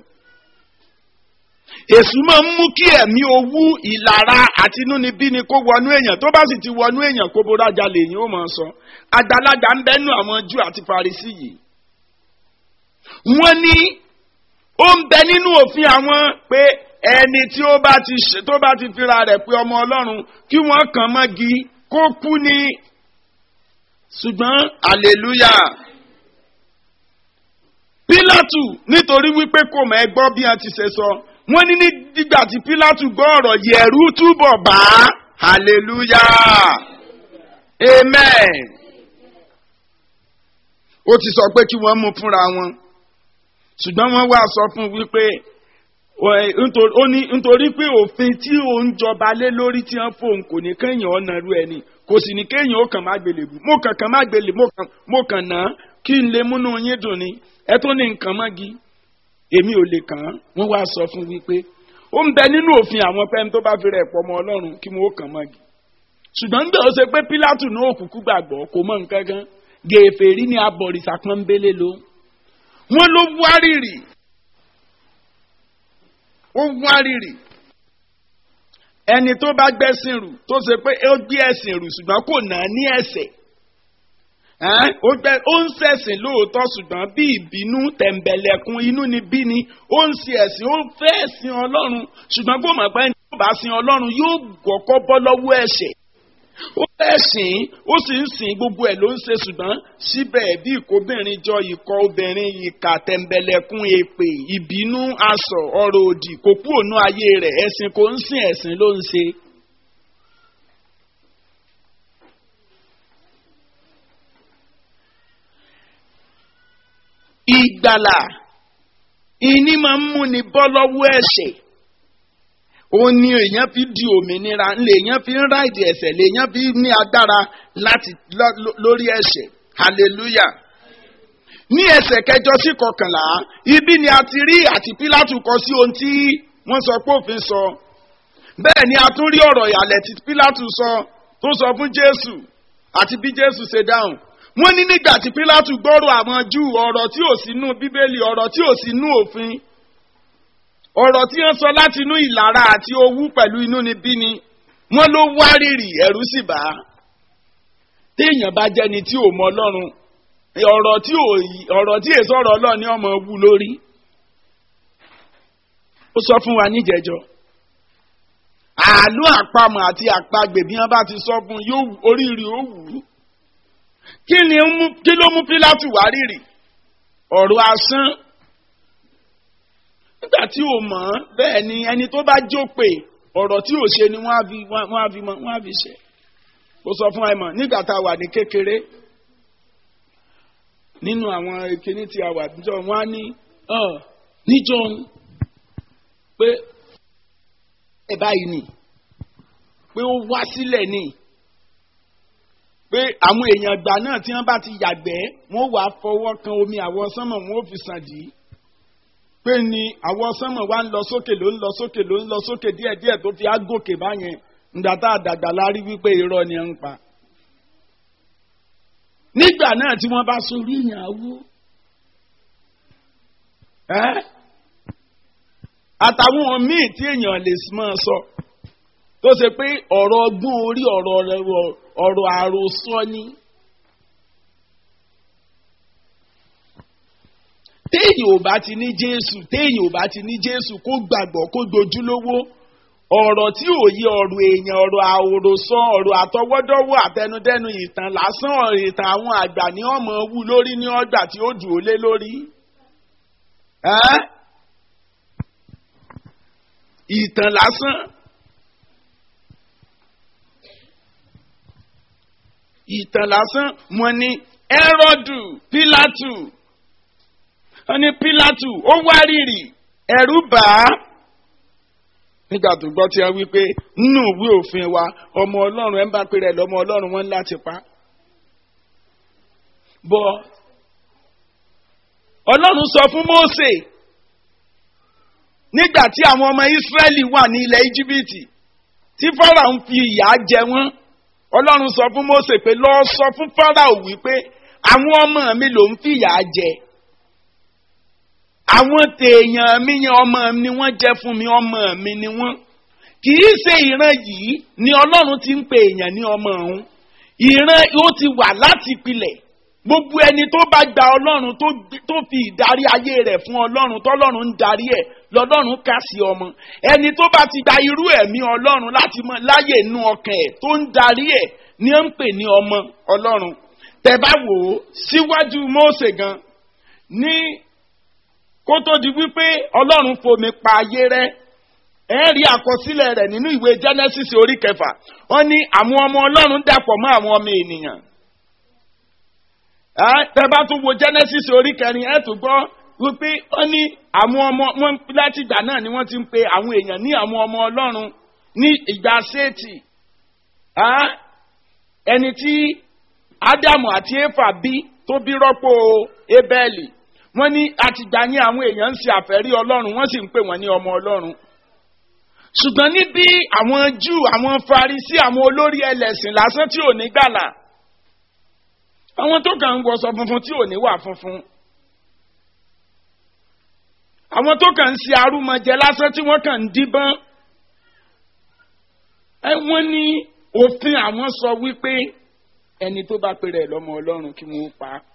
B: èṣù máa ń mú kí ẹ̀mí owú ìlara àti inúnibíni kó wọnú èèyàn tó bá sì ti wọnú èèyàn kó boraja lèyìn ó mọ̀ sọ àgbàlagbà ń bẹ́nu àwọn jù àti farisi yìí wọ́n ní ó ń bẹ nínú òfin àwọn pé ẹni tí ó bá ti tó bá ti fira rẹ̀ pé ọmọ ọlọ́run kí wọ́n kàn mọ́gi kó kú ní ṣùgbọ́n hallelujah pílátù nítorí wípé kò mọ̀ ẹ́ gbọ́ bí wọ́n ti ṣe sọ wọ́n ní nígbà tí pílátù gbọ́ ọ̀rọ̀ yẹ̀rú túbọ̀ bá hallelujah amen ó ti sọ pé kí wọ́n mú fúnra wọn ṣùgbọ́n wọ́n wá sọ fún wípé ó ní nítorí pé òfin tí òun jọba lé lórí tí wọ́n fòun kò ní kéèyàn ọ̀nà ru ẹni kò sì ní kéèyàn ó kàn má gbélé bù mo kàn kàn má gbélé mo kàn ná kí n lè múnú yín dùn ni ẹ tó ní nǹkan mọ́gi èmi ò lè kàn án wọ́n wá sọ fún wípé ó ń bẹ nínú òfin àwọn pẹ́ẹ́n tó bá fi rẹ̀ pọ̀ mọ́ ọlọ́run kí mo ó kàn mọ́gi ṣùgbọ́n nígbà ó ṣe pé pílátù náà òkùnkùn gbàgbọ́ kò mọ nǹkan kan gèèfèrí ni abọ̀rìṣà pọ́nbélé ló wọ́n ló wárìrì ó wárìrì ẹni tó bá gbẹ́sìn rù tó ṣe pé ó gbé ẹ̀sìn rù ṣùgbọ́n kò náà ní ẹ̀sẹ̀ ó ń ṣẹ̀sìn lóòótọ́ ṣùgbọ́n bí ìbínú tẹ̀m̀bẹ̀lẹ̀kun inú ni bí ni ó ń ṣe ẹ̀sìn ó fẹ́ ẹ̀sìn ọlọ́run ṣùgbọ́n kó mọ̀ pé ẹni tó bá sin ọlọ́run yóò kọ́kọ́ bọ́ lọ́wọ́ ẹ̀ṣẹ̀ ó fẹ́ sìn ó sì ń sìn gbogbo ẹ̀ ló ń ṣe ṣùgbọ́n síbẹ̀ bí ìkóbìnrin jọ ìkọ obìnrin ìkà tẹ̀m̀bẹ̀lẹ̀kun èpè ìbínú aṣọ ọ̀rọ̀ òdì kò kú ònú ayé rẹ̀ ẹ̀sìn kò ń sìn ẹ̀sìn ló ń ṣe. ìgbàlà ìní máa ń múni bọ́ lọ́wọ́ ẹ̀ṣẹ̀ ó ní èèyàn fi di òmìnira ńlẹ̀ èèyàn fi ń ráìdì ẹ̀ṣẹ̀ lèèyàn fi ní agbára láti lórí ẹ̀ṣẹ̀ hallelujah ní ẹsẹ̀ kẹjọ sí kọkànlá ibi ni a ti rí àti pílátù kọ sí ohun tí wọ́n sọ pé òfin sọ bẹ́ẹ̀ ni a tún rí ọ̀rọ̀ ìyàlẹ̀ tí pílátù sọ tó sọ fún jésù àti bí jésù ṣe dáhùn wọ́n ní nígbà tí pílátù gbọ́rọ̀ àwọn júù ọ̀rọ̀ tí ò sínú bíbélì ọ̀rọ̀ tí ò sínú òfin ọ̀rọ̀ tí wọ́n sọ láti inú ìlara àti owú pẹ̀lú inú ni bí ni wọ́n ló wárìrì ẹ̀rú sì bá téèyàn bá jẹ́ni tí ò mọ ọlọ́run ọ̀rọ̀ tí ò ọ̀rọ̀ tí èso ọ̀rọ̀ ọlọ́run ni ọmọ wú lórí ó sọ fún wa níjẹ̀jọ́ àlọ́ àpamọ̀ àti àpagbè bí wọ́n bá ti sọ fún yóò oríire ó wù ú kí ni kí ló mú pílátù wá rírì ọ̀rọ̀ asán nígbà tí o mọ̀ ọ́n bẹ́ẹ̀ ni ẹni tó bá jópe ọ̀rọ̀ tí ò ṣe ni wọ́n á fi wọ́n á fi mọ̀ wọ́n á fi ṣe ó sọ fún ẹ mọ̀ nígbà tá a wà ní kékeré nínú àwọn ìkíní tí a wà níjọ wọn á ní níjọ pé ẹ báyìí nì pé ó wá sílẹ̀ nì pé àwọn èèyàn ìgbà náà tí wọ́n bá ti yàgbẹ́ wọ́n wàá fọwọ́ kan omi àwọ̀ sánmọ̀ wọn ò fi sàn dì í pé ni àwọ̀ sánmọ̀ wa ń lọ sókè ló ń lọ sókè ló ń lọ sókè díẹ̀díẹ̀ tó fi á gòkè báyẹn ǹgbà tá a dàgbà la rí wípé irọ́ ni ẹ ń pa nígbà náà tí wọ́n bá sórí ìyàwó àtàwọn míì tí èèyàn lè máa sọ tó ṣe pé ọ̀rọ̀ ọgbọ́n orí ọ̀rọ̀ ọ̀rọ̀ àròsọ ni. téèyàn ò bá ti ní jésù téèyàn ò bá ti ní jésù kó gbàgbọ́ kó dojúlówó ọ̀rọ̀ tí ò yí ọ̀rọ̀ èèyàn ọ̀rọ̀ àròsọ ọ̀rọ̀ àtọwọ́dọ́wọ́ àtẹnudẹ́nu ìtàn lásán ọ̀rọ̀ ìtàn àwọn àgbà ní ọmọ wú lórí ní ọgbà tí ó dùn ó lé lórí. ìtàn lásán. ìtàn lásán mo ní ẹ́rọ́dù pílátù wọ́n ní pílátù ó wárìrì ẹ̀rù bà á nígbà tó gbọ́ tí wọ́n wí pé nínú ìwé òfin wa ọmọ ọlọ́run ẹ̀ ń bá pèrè lọ́mọ ọlọ́run wọn láti pa. bọ́ ọlọ́run sọ fún Mósè nígbà tí àwọn ọmọ Ísírẹ́lì wà ní ilẹ̀ Íjíbítì tí Fáráò ń fi ìyà jẹ wọ́n ọlọ́run sọ fún Mósè pé lọ́ọ́ sọ fún Fáráò wípé àwọn ọmọ mi ló ń fi ìyà jẹ àwọn tèèyàn mi yẹn ọmọ ni wọ́n jẹ́ fún mi ọmọ mi ni wọ́n kì í ṣe ìran yìí ni ọlọ́run ti ń pe èèyàn ní ọmọ òun ìran ó ti wà láti pilẹ̀ gbogbo ẹni tó bá gba ọlọ́run tó fi ìdarí ayé rẹ̀ fún ọlọ́run tọ́lọ́run ń darí ẹ̀ lọ́lọ́run kà sí ọmọ ẹni tó bá ti gba irú ẹ̀mí ọlọ́run láti mọ láyè inú ọkàn ẹ̀ tó ń darí ẹ̀ ni ó ń pè ní ọmọ ọlọ́run tẹ́ bá wò ó síwájú Mósè gan ní kó tó di wípé ọlọ́run fomi pa ayé rẹ́ ẹ rí àkọsílẹ̀ rẹ̀ nínú ìwé Genesis orí kẹfà wọ́n ní àwọn ọmọ ọlọ́run dàpọ̀ mọ́ àwọn ọmọ ènìyàn tẹ bá tún wo Genesis orí kẹrin ẹ tún gbọ́ wípé wọ́n ní àwọn ọmọ wọn láti ìgbà náà ni wọ́n ti ń pe àwọn èèyàn ní àwọn ọmọ ọlọ́run ní ìgbà séètì ẹni tí Ádámù àti Éfà bí tó bí rọ́pò Ébẹ́lì wọ́n ní àtìgbà yẹn àwọn èèyàn ń ṣe àfẹ́rí ọlọ́run wọ́n sì ń pè wọ́n ní ọmọ ọlọ́run ṣùgbọ́n níbi àwọn Júù àwọn Farisí àwọn olórí ẹlẹ́sìn lásán tí ò ní gbàlà àwọn tó kàn ń wọṣọ funfun tí ò ní wà funfun àwọn tó kàn ń ṣe arúmọjẹ lásán tí wọ́n kàn ń díbọ́n ẹ wọ́n ní òfin àwọn sọ wípé ẹni tó bá pèrè lọ́mọ ọlọ́run kí wọ́n pa á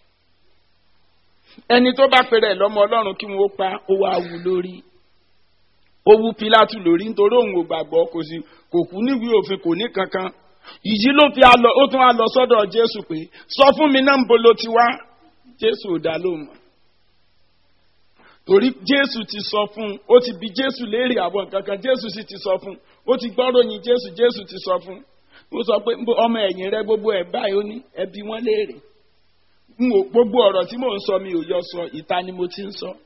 B: ẹni tó bá pèrè lọ́mọ ọlọ́run kí wọ́n pa ó wá wú lórí ó wú Pílátù lórí nítorí òun ò gbàgbọ́ kò sí kò kú níwèé òfin kò ní kankan ìyí ló fi alọ ó tún á lọ sọ́dọ̀ Jésù pé sọ fún mi náà ń bolo ti wá Jésù ò dá lóhùn torí Jésù ti sọ fún ó ti bi Jésù léèrè àwọn nǹkan kan Jésù sì ti sọ fún ó ti gbọ́rọ̀ yin Jésù Jésù ti sọ fún ó sọ pé ọmọ ẹ̀yìn rẹ gbogbo ẹ̀ báyìí ó ní ẹbí wọn léèrè n ò gbogbo ọ̀rọ̀ tí mò ń sọ mi ò yọ sọ ìta ni mo ti ń sọ.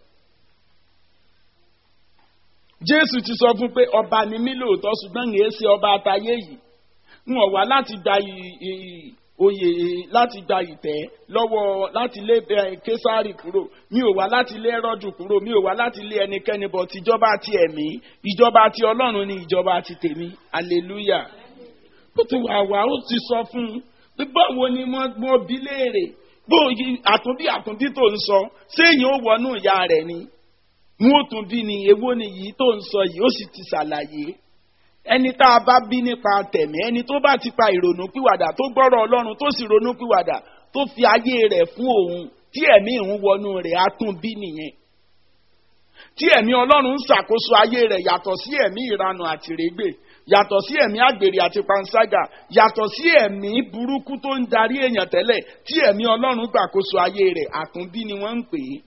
B: jésù ti sọ fún pé ọba ni mí lóòótọ́ ṣùgbọ́n kì í ṣe ọba àtayé yìí n ò wá láti gba oyè láti gba ìtẹ́ lọ́wọ́ láti lé késàrì kúrò mi ò wá láti lé ẹrọ́dù kúrò mi ò wá láti lé ẹnikẹ́ni bọ̀ tìjọba ti ẹ̀mí ìjọba ti ọlọ́run ni ìjọba ti tèmi hallelujah ó ti wà wá ó ti sọ fún un pé báwo ni wọ́n bí léèrè bó àtúnbí àtúnbí tó ń sọ séèyàn ó wọnú ìyá rẹ̀ ni wọn ò tún bí ni èwo ni yìí tó ń sọ yìí ó sì ti ṣàlàyé ẹni tá a bá bí nípa tẹ̀mí ẹni tó bá ti pa ìrònú pìwàdà tó gbọ́rọ̀ ọlọ́run tó sì ronú pìwàdà tó fi ayé rẹ̀ fún òun tí ẹ̀mí ìhun wọnú rẹ̀ á tún bí nìyẹn tí ẹ̀mí ọlọ́run ń ṣàkóso ayé rẹ̀ yàtọ̀ sí ẹ̀mí ìranù àtìrégbè yàtọ̀ sí ẹ̀mí àgbèrè àti panṣágà yàtọ̀ sí ẹ̀mí burúkú tó ń darí èèyàn tẹ́lẹ̀ tí ẹ̀mí ọlọ́run gbàkóso ayé rẹ̀ àtúnbí ni wọ́n ń pè é.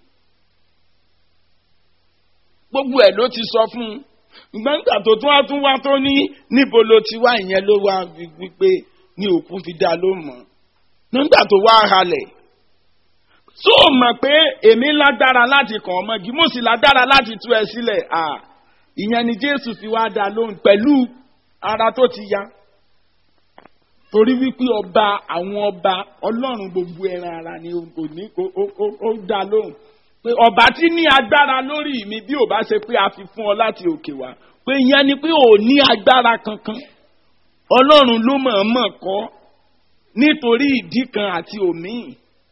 B: gbogbo ẹ̀ ló ti sọ fún un gbọ́ngbà tó tún wá tún wá tó ní níbo ló ti wá ìyẹn ló wá wípé ní òkú fi dá ló mọ̀ nígbà tó wá halẹ̀ tó o mọ̀ pé èmi lágbára láti kàn ọ́ mọ́gi mo sì lágbára láti tú ẹ sílẹ̀ ìyẹn ni Jésù fi wá dá lóhùn pẹ̀lú ara tó ti ya torí wípé ọba àwọn ọba ọlọ́run gbogbo ẹran ara ni kò ní ó dá lóhùn pé ọba tí ní agbára lórí mi bí ò bá ṣe pé a fi fún ọ láti òkè wá pé ìyẹn ni pé ò ní agbára kankan ọlọ́run ló mọ̀ọ́mọ̀ kọ́ nítorí ìdí kan àti òmíì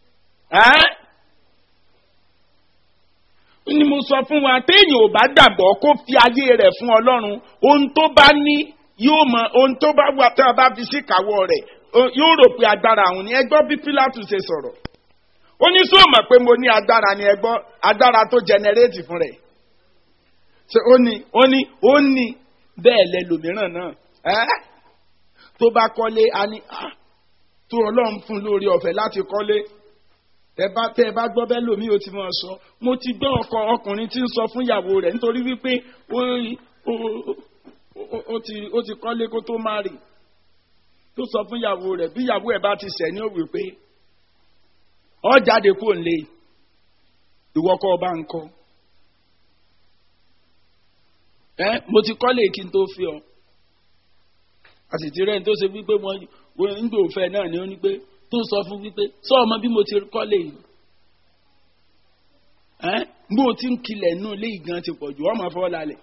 B: ni mo sọ fún wa téèyàn ò bá gbàgbọ́ kó fi ayé rẹ̀ fún ọlọ́run ohun tó bá ní yóò mọ ohun tó bá wà tá a bá fi sí ìkáwọ́ rẹ̀ yóò rò pé agbára àwọn ni ẹ gbọ́ bí Pílátù ṣe sọ̀rọ̀ ó ní sọ mọ̀ pé mo ní agbára ni ẹ gbọ́ agbára tó jẹnẹrétì fún rẹ̀ ṣe ó ní ó ní ó ní bẹ́ẹ̀ lẹ lòmíràn náà ẹ́ tó bá kọ́lé a ní tó ọlọ́run fún lórí ọ̀fẹ́ láti kọ́lé tẹ bá tẹ bá gbọ́ bẹ́ẹ̀ lómi ò ti mọ̀ sọ mo ti gbọ́ ọkọ ọkùnrin tí ń sọ fún ìyàwó rẹ̀ nítorí wípé ó ti ó ti kọ́lé kó tó má rì tó sọ fún ìyàwó rẹ̀ bí ìyàwó ẹ̀ bá ti sẹ̀ ní òwe pé ọ jáde kó ń lé ìwọ kọ́ ọba ń kọ́ ẹ mo ti kọ́lé kí n tó fi ọ a sì ti rẹ́ni tó ṣe wípé wọ́n ń gbòòfẹ́ náà ni ó ní pé tó sọ fún wípé sọ ọmọ bí mo ti kọ́lé yìí ẹ́ bó o ti ń kilẹ̀ nù lé ìgan ti pọ̀ jù ọmọ fọ́ lálẹ́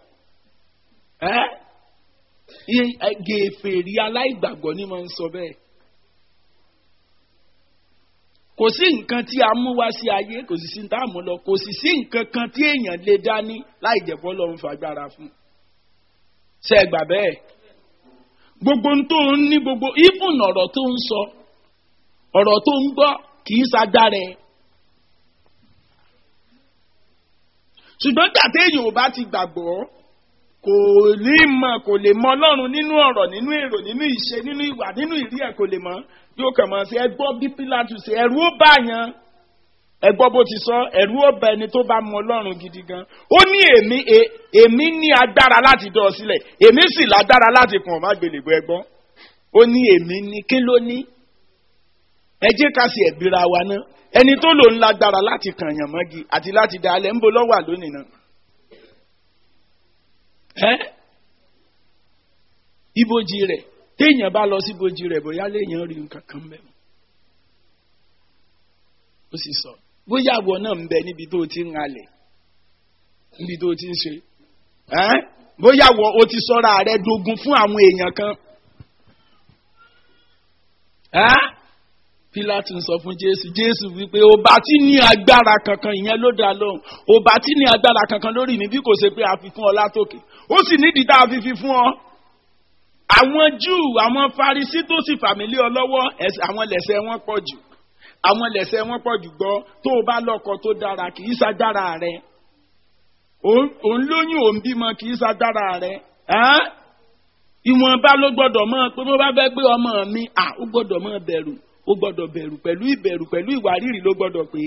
B: ẹ́ gèfèrí aláìgbàgbọ́ ni mo ń sọ bẹ́ẹ̀ kò sí nǹkan tí a mú wá sí ayé kò sì sí ní tá a mú lọ kò sì sí nǹkan kan tí èèyàn lè dání láì jẹ́ bọ́ lọ́run fagbára fún ṣe é gbà bẹ́ẹ̀ gbogbo ń tó ń ní gbogbo ìfún ọ̀rọ̀ tó ń sọ ọ̀rọ̀ tó ń gbọ́ kì í ṣagbára ẹ̀. ṣùgbọ́n gbàtẹ́ èèyàn ò bá ti gbàgbọ́ kò ní mọ̀ kò lè mọ ọlọ́run nínú ọ̀rọ̀ nínú èrò nínú ìṣe nínú ìwà nínú ìrí ẹ̀ kò lè mọ̀ yóò kàn mọ̀ sí ẹgbọ́ bí Pílátù ṣe ẹ̀rú ó bá yan ẹgbọ́ bó ti sọ ẹ̀rú ó bá ẹni tó bá mọ ọlọ́run gidi gan ó ní èmi èmi ní agbára láti dọ̀ sílẹ̀ èmi sì lágbára láti kàn má gbèlègbè ẹgbọ́n ó ní èmi ní kí ló ní ẹ jẹ́ ká sì ẹ̀bíra wa ná ẹni tó lò ń lágbára láti kànyàn mọ́gi àti láti dá alẹ́ ń bo lọ́wọ́ lónìí náà. ẹ́ ibojì rẹ̀ téèyàn bá lọ sí ibojì rẹ̀ bóyá léèyàn rí nǹkan kan bẹ́ẹ̀. ó sì sọ bóyá àwọ̀ náà ń bẹ níbi tó ti ń halẹ̀ níbi tó ti ń ṣe ẹ́ bóyá àwọ̀ o ti sọ́ra rẹ̀ dogun fún àwọn èèyàn kan. ẹ́ Pílátù sọ fún Jésù Jésù wípé ọba tí ní agbára kankan ìyẹn ló dá lóhùn ọba tí ní agbára kankan lórí mi bí kò ṣe pé a fi fún ọ látòkè ó sì nídìí tá a fi fi fún ọ. àwọn Júù àwọn Farisí tó sì fàmílì ọ lọ́wọ́ àwọn lẹ̀ṣẹ̀ wọn pọ̀ jù àwọn lẹ̀ṣẹ̀ wọn pọ̀ jù gbọ́ tó o bá lọ́kọ tó dára kì í ṣagbára rẹ òun lóyún òun bímọ kì í ṣagbára rẹ ìwọ̀nba ló gbọ́dọ̀ mọ̀ pé mo bá fẹ́ gbé ọmọ mi à ó gbọ́dọ̀ mọ̀ bẹ̀rù ó gbọ́dọ̀ bẹ̀rù pẹ̀lú ìbẹ̀rù pẹ̀lú ìwárìrì ló gbọ́dọ̀ pé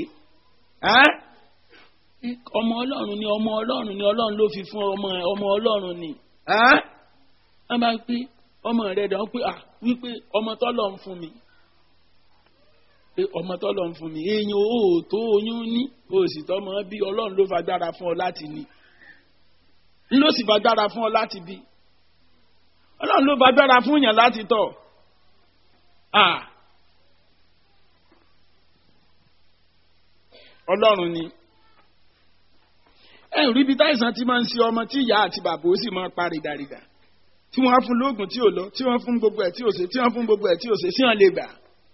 B: ọmọ ọlọ́run ni ọmọ ọlọ́run ni ọlọ́run ló fi fún ọmọ ọmọ ọlọ́run ni wọ́n bá pé ọmọ rẹ̀ dàn pé wípé ọmọ tọ́lọ̀ ń fún mi pé ọmọ tọ́lọ̀ ń fún mi èèyàn ò tó oyún ní o sì tọ́mọ bí ọlọ́run ló fagbára fún ọ láti ní n ló sì fagbára fún ọ láti bí ọlọ́run ló fagbára fún yàn láti tọ̀ ọlọ́run ni ẹ rí ibi táìsàn ti máa ń ṣe ọmọ tí ìyá àti bàbá ó sì máa pa rìdàrìdà tí wọ́n á fún lóògùn tí ò lọ tí wọ́n fún gbogbo ẹ̀ tí ò ṣe tí wọ́n fún gbogbo ẹ̀ tí ò ṣe sí wọn lè gbà.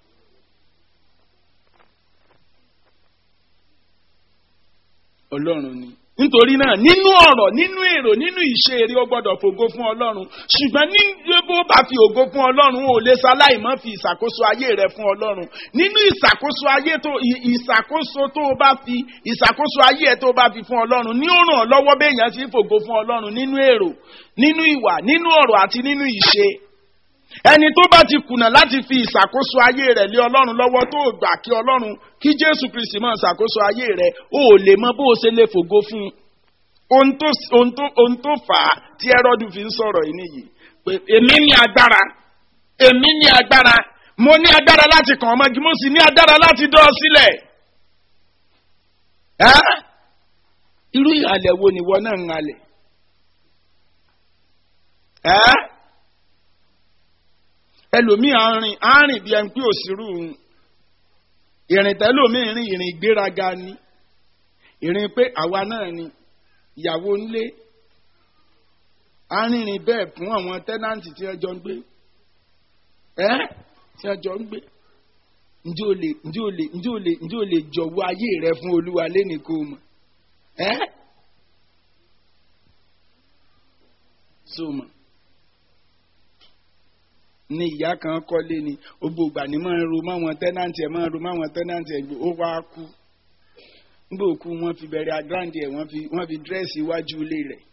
B: ọlọ́run ni nítorí náà nínú ọ̀rọ̀ nínú èrò nínú ìṣe eré ó gbọ́dọ̀ fògo fún ọlọ́run ṣùgbọ́n ní bó bá fi ògo fún ọlọ́run ò lè ṣaláì má fi ìṣàkóso ayé rẹ fún ọlọ́run nínú ìṣàkóso ayé tó ìṣàkóso tó o bá fi ìṣàkóso ayé ẹ tó o bá fi fún ọlọ́run ní ó ràn ọ́ lọ́wọ́ béèyàn fi fògo fún ọlọ́run nínú èrò nínú ìwà nínú ọ̀rọ̀ àti nínú ìṣe ẹni tó bá ti kùnà láti fi ìṣàkóso ayé rẹ̀ lé ọlọ́run lọ́wọ́ tó gbà kí ọlọ́run kí jésù kristi máa ṣàkóso ayé rẹ̀ ó lè mọ bó o ṣe lè fògo fún un ohun tó fà á tí ẹrọ́dù fi ń sọ̀rọ̀ yìí nìyí pé èmi ní agbára èmi ní agbára mo ní agbára láti kàn ọmọge mo sì ní agbára láti dọ́ ọ sílẹ̀ irú ìhàlẹ̀ wo nìwọ náà ń halẹ̀ ẹlòmíì àárín àárín bíi ẹni pé òsirú ìrìn tẹlòmíì rìn ìrìn ìgbéraga ni ìrìn pé àwa náà ni ìyàwó ńlé arìnrìn bẹ́ẹ̀ fún àwọn tẹ́nàntì tí wọ́n jọ ń gbé ẹ́ tí wọ́n jọ ń gbé ǹjẹ́ o lè ǹjẹ́ o lè ǹjẹ́ o lè ǹjẹ́ o lè jọ̀wọ́ ayé rẹ fún olúwa lẹ́nìí kó o mọ̀ ẹ́ so mọ̀ ní ìyá kan kọ́lé ni gbogbo ìgbà ni máa ń ro máwọn tẹ́nàntì ẹ̀ máa ń ro máwọn tẹ́nàntì ẹ̀ ó wá kú nígbà òkú wọn fi bẹ̀rẹ̀ agrandi ẹ̀ wọ́n fi wọ́n fi dírẹ́sì iwájú ilé rẹ̀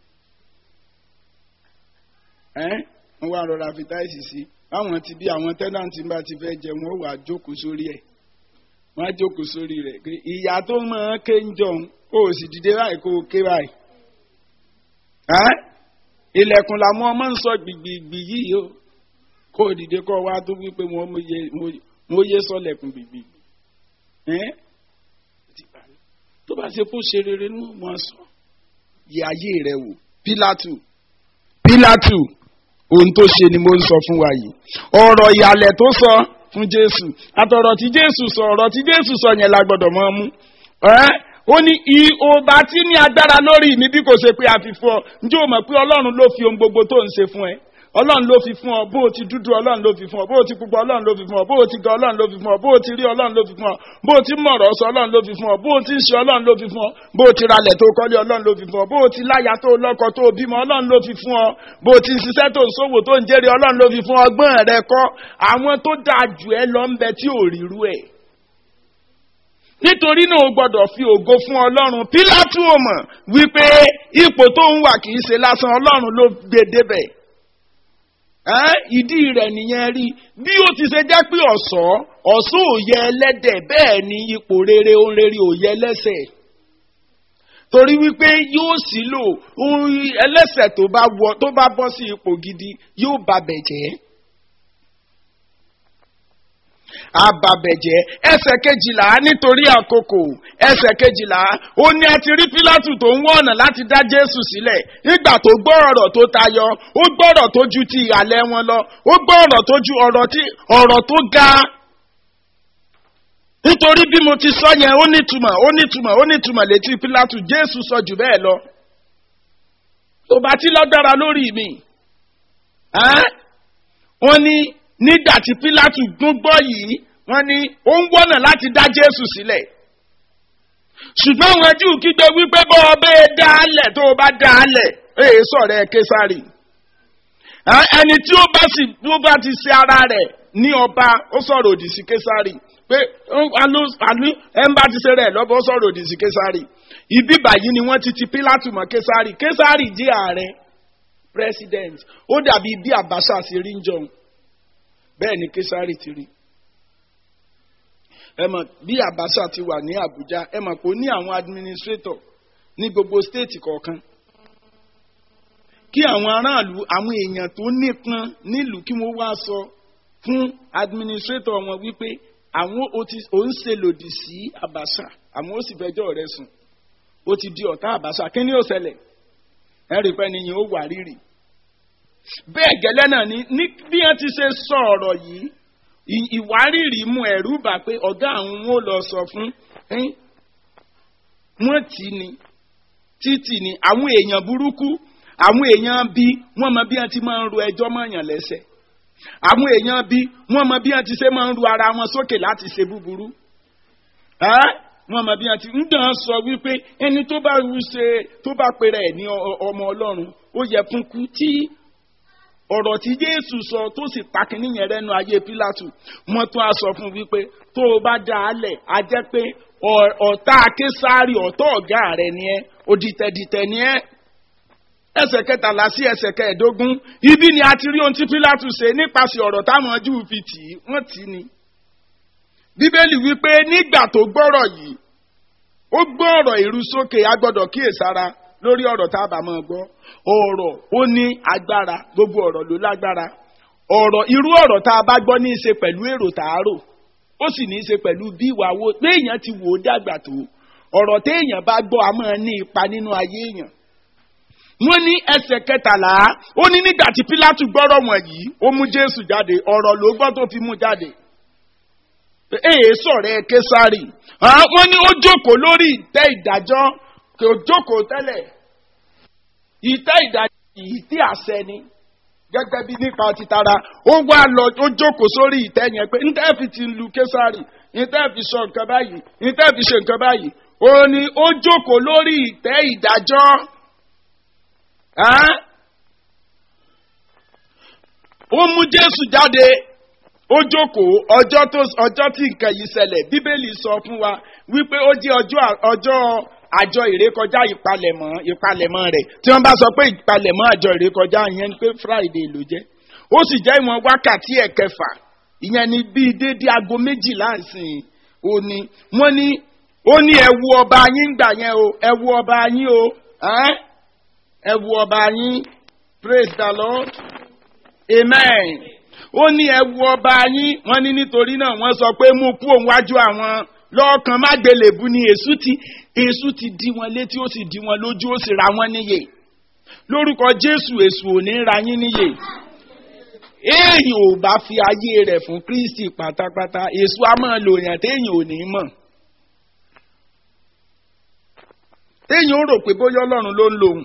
B: ẹ́ wọ́n wá rọra fi táìsì sí báwọn ti bí àwọn tẹ́nàntì bá ti fẹ́ jẹ wọ́n wà jókòó sórí ẹ̀ wọ́n á jókòó sórí rẹ̀ pé ìyá tó máa ké ń jọun kó o sì dìde báyìí kó o ké báyìí ẹ́ ilẹ̀kùn làwọn ọmọ ń sọ gbìgbìgbì yìí o kó o dìde kó o wá tó wípé mo yé sọlẹ̀kùn gbìgbìgbì ẹ́ tó bá ṣe kó ṣe rere ní wọn sọ yẹ ayé rẹ wò pílátù pílátù ohun tó ṣe ni mo ń sọ fún wa yìí ọ̀rọ̀ ìyàlẹ̀ tó sọ fún jésù àtọ̀rọ̀ tí jésù sọ ọ̀rọ̀ tí jésù sọ yẹn la gbọ́dọ̀ mọ́ mú ó ní ìhòòbá tí ní agbára lórí mi bí kò ṣe pé a fi fún ọ njẹ́ o mọ̀ pé ọlọ́run ló fi ohun gbogbo tó ń ṣe fún ẹ ọlọ́run ló fi fún ọ bó o ti dúdú ọlọ́run ló fi fún ọ bó o ti pupa ọlọ́run ló fi fún ọ bó o ti ga ọlọ́run ló fi fún ọ bó o ti rí ọlọ́run ló fi fún ọ bó o ti mọ̀rọ̀ sọ ọlọ́run ló fi fún ọ bó o ti ń ṣe ọlọ́run ló fi fún ọ bó o ti ralẹ̀ tó kọ́lé ọlọ́run ló fi fún ọ bó o ti láya tó lọ́kọ tó bímọ ọlọ́run ló fi fún ọ bó o ti ń ṣiṣẹ́ tó ń ṣòwò tó ń jèrè ọlọ́run ló fi fún ọgbọ́n rẹ kọ́ àwọn tó dáa jù ẹ lọ ń bẹ tí ò ríru ẹ̀ nítorí náà o gbọdọ̀ fi ògo fún ọlọ́run pílátù ò mọ̀ wípé ipò tó ń wà kì í ṣe lásán ọlọ́run ló gbé débẹ̀ ìdí rẹ̀ nìyẹn rí bí ó ti ṣe jẹ́ pé ọ̀ṣọ́ ọ̀ṣọ́ òye ẹlẹ́dẹ̀ bẹ́ẹ̀ ni ipò rere ohun rere òye ẹlẹ́sẹ̀ torí wípé yóò sílò ẹlẹ́sẹ̀ tó bá bọ́ sí ipò gidi yóò ba bẹ̀ jẹ́ abàbẹ̀jẹ́ ẹsẹ̀ kejìlá nítorí àkókò ẹsẹ̀ kejìlá ó ní a ti rí pílátù tó ń wọ̀nà láti dá jésù sílẹ̀ nígbà tó gbọ́ ọ̀rọ̀ tó tayọ ó gbọ́ ọ̀rọ̀ tó ju ti ìhàlẹ̀ wọn lọ ó gbọ́ ọ̀rọ̀ tó ju ọ̀rọ̀ tí ọ̀rọ̀ tó ga nítorí bí mo ti sọ yẹn ó nítumọ̀ ó nítumọ̀ ó nítumọ̀ létí pílátù jésù sọ jù bẹ́ẹ̀ lọ tó bá ti lọ́gbára lórí mi wọ́n ní nígbà tí pílátù gbọ́ yìí wọ́n ní ó ń wọ́nà láti dá jésù sílẹ̀ ṣùgbọ́n àwọn jù kígbe wípé bọ́ ọ bẹ́ẹ̀ dálẹ̀ tó o bá dálẹ̀ èyí sọ̀rọ̀ ẹ késàrì ẹni tí ó bá sì tó bá ti ṣe ara rẹ̀ ní ọba ó sọ̀rọ̀ òdì sí késàrì pé àlú ẹ ń bá ti ṣe rẹ̀ lọ́bọ̀ ó sọ̀rọ̀ òdì sí késàrì ibi báyìí ni wọ́n ti ti pílátù mọ́ késàrì késàrì jẹ́ ààrẹ president ó dàbí bí àbáṣà ṣe rí ń jọun bẹ́ẹ̀ ni késàrì ti rí ẹ mọ̀ bí àbáṣà ti wà ní àbújá ẹ mọ̀ pé ó ní àwọn administrator ní gbogbo state kọ̀ọ̀kan kí àwọn aráàlú àwọn èèyàn tó nípọn nílùú kí wọ́n wá sọ fún administrator wọn wípé àwọn o ti ò ń ṣe lòdì sí àbàṣà àwọn ó sì fẹjọ́ rẹ sùn ó ti di ọ̀tá àbàṣà kí ni ó ṣẹlẹ̀ ẹ̀rí pẹ́ ni yìí ó wà rírì bẹ́ẹ̀ gẹ́lẹ́ náà ni ní bí wọ́n ti ṣe sọ ọ̀rọ̀ yìí ì- ìwárìrì mú ẹ̀rú bà pé ọ̀gá àwọn wọn ò lọ sọ fún ẹ́n, wọ́n tì í ni títì ni àwọn èèyàn burúkú àwọn èèyàn bí wọ́n mọ bí wọ́n ti máa ń ro ẹjọ́ mọ́yàn lẹ́sẹ̀ àwọn èèyàn bí wọ́n mọ bí wọ́n ti ṣe máa ń ru ara wọn sókè láti ṣe búburú ẹ́ wọ́n mọ bí wọ́n ti ń dàn sọ wípé ẹni tó bá wù ṣe tó bá pèrè ẹ̀ ní ọ- ọ- ọmọ ọlọ́run ó yẹ fún kú tí ọ̀rọ̀ tí jésù sọ tó sì takin níyẹn rẹ́nu ayé pílátù wọ́n tún á sọ fún wípé tó o bá dá a lẹ̀ á jẹ́ pé ọ̀- ọ̀tá késárì ọ̀tá ọ̀gá rẹ̀ ni ẹ́ òdìtẹ̀dìtẹ̀ ni ẹ́ ẹsẹ̀ kẹtàlá sí ẹsẹ̀ kẹẹ̀ẹ́dógún ibi ni a ti rí ohun tí pílátù ṣe nípasẹ̀ ọ̀rọ̀ táwọn júù fi tì í wọ́n tì í ni bíbélì wípé nígbà tó gbọ́rọ̀ yìí ó gbọ́ ọ̀rọ̀ ìrú sókè a gbọ́dọ̀ kíyèsára lórí ọ̀rọ̀ tá a bá máa gbọ́ ọ̀rọ̀ ó ní agbára gbogbo ọ̀rọ̀ ló lágbára ọ̀rọ̀ irú ọ̀rọ̀ tá a bá gbọ́ ní í ṣe pẹ̀lú èrò tààrò ó sì ní í ṣe pẹ̀lú bí ìwà wo téèyàn ti wò ó dàgbà tó ọ̀rọ̀ téèyàn bá gbọ́ a máa ní ipa nínú ayé èèyàn wọ́n ní ẹsẹ̀ kẹtàlá ó ní nígbà tí pílátù gbọ́rọ̀ wọ̀nyí ó mú jésù jáde ọ̀rọ̀ ló gbọ́ tó fi mú jáde èè sọ̀rọ̀ ẹ késárì Ah, wọ́n ní ó jókòó lórí ìtẹ́ ìdájọ́ kò jókòó tẹ́lẹ̀ ìtẹ́ ìdájọ́ ìtẹ́ àṣẹ ni gẹ́gẹ́ bí nípa titara ó wá lọ ó jókòó sórí ìtẹ́ yẹn pé ntẹ́ fi ti lu késárì ntẹ́ fi sọ nǹkan báyìí ntẹ́ fi ṣe nǹkan báyìí ó ní ó jókòó lórí ìtẹ́ ìdájọ́ Ah? ó mú jésù jáde ó jókòó ọjọ́ tó ọjọ́ tí nǹkan yìí ṣẹlẹ̀ bíbélì sọ fún wa wípé ó jẹ́ ọjọ́ ọjọ́ àjọ ìrékọjá ìpalẹ̀mọ́ ìpalẹ̀mọ́ rẹ̀ tí wọ́n bá sọ pé ìpalẹ̀mọ́ àjọ ìrékọjá ìyẹn ni pé friday ló jẹ́ ó sì jẹ́ ìwọ̀n wákàtí ẹ̀kẹfà ìyẹn ni bíi dédé aago méjìlá ìsìn òní wọ́n ní ó ní ẹ̀wù ọba yín gbà yẹn o ẹ̀wù ọba yín o ẹ́n? ẹ̀wù ọba yín praise the lord amen ó ní ẹwu ọba yín wọn ní nítorí náà wọn sọ pé mú kú òun wájú àwọn lọ́ọ̀kan mágbélébú ni èṣù ti èṣù ti di wọn létí ó sì di wọn lójú ó sì ra wọn níyè lórúkọ jésù èṣù ò ní ra yín níyè èèyàn ò bá fi ayé rẹ̀ fún kristi pátápátá èṣù á máa lò yàn téèyàn ò ní mọ̀ téèyàn ó rò pé bóyá ọlọ́run ló ń lòun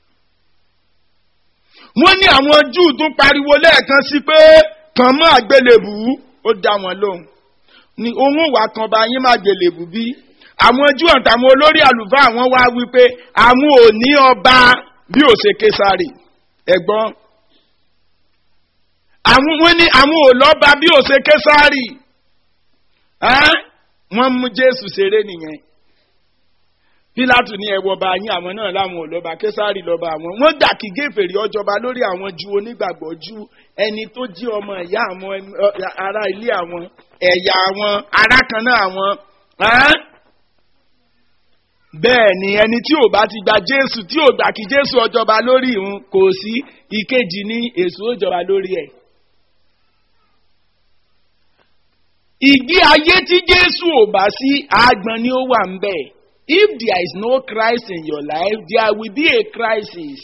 B: wọ́n ní àwọn júù tún pariwo lẹ́ẹ̀kan sí pé kàn mọ́ àgbélébù ó dá wọn lóhùn ni òun wà kan bá yín má gbélébù bí àwọn júù àtàwọn olórí àlùfáà àwọn wá wípé àwọn ò ní ọba bí ò ṣe késàrì ẹ̀gbọ́n àwọn wọ́n ní àwọn ò lọ́ba bí ò ṣe késàrì wọ́n mú jésù ṣeré nìyẹn pílátù ní ẹwọ ọba yín àwọn náà láwọn ò lọba késàrì lọba àwọn wọn gbà kí géfèrè ọjọba lórí àwọn ju onígbàgbọ́ ju ẹni tó jí ọmọ ìyá àwọn ará ilé àwọn ẹ̀yà àwọn ará kan náà àwọn. bẹ́ẹ̀ ni ẹni tí ò bá ti gba jésù tí ò gbà kí jésù ọjọba lórí ìhun kò sí ìkejì ní èso òjọba lórí ẹ̀. ìgbé ayé tí jésù ò bá sí àgbọn ni ó wà ń bẹ́ẹ̀. If there is no Christ in your life, there will be a crisis.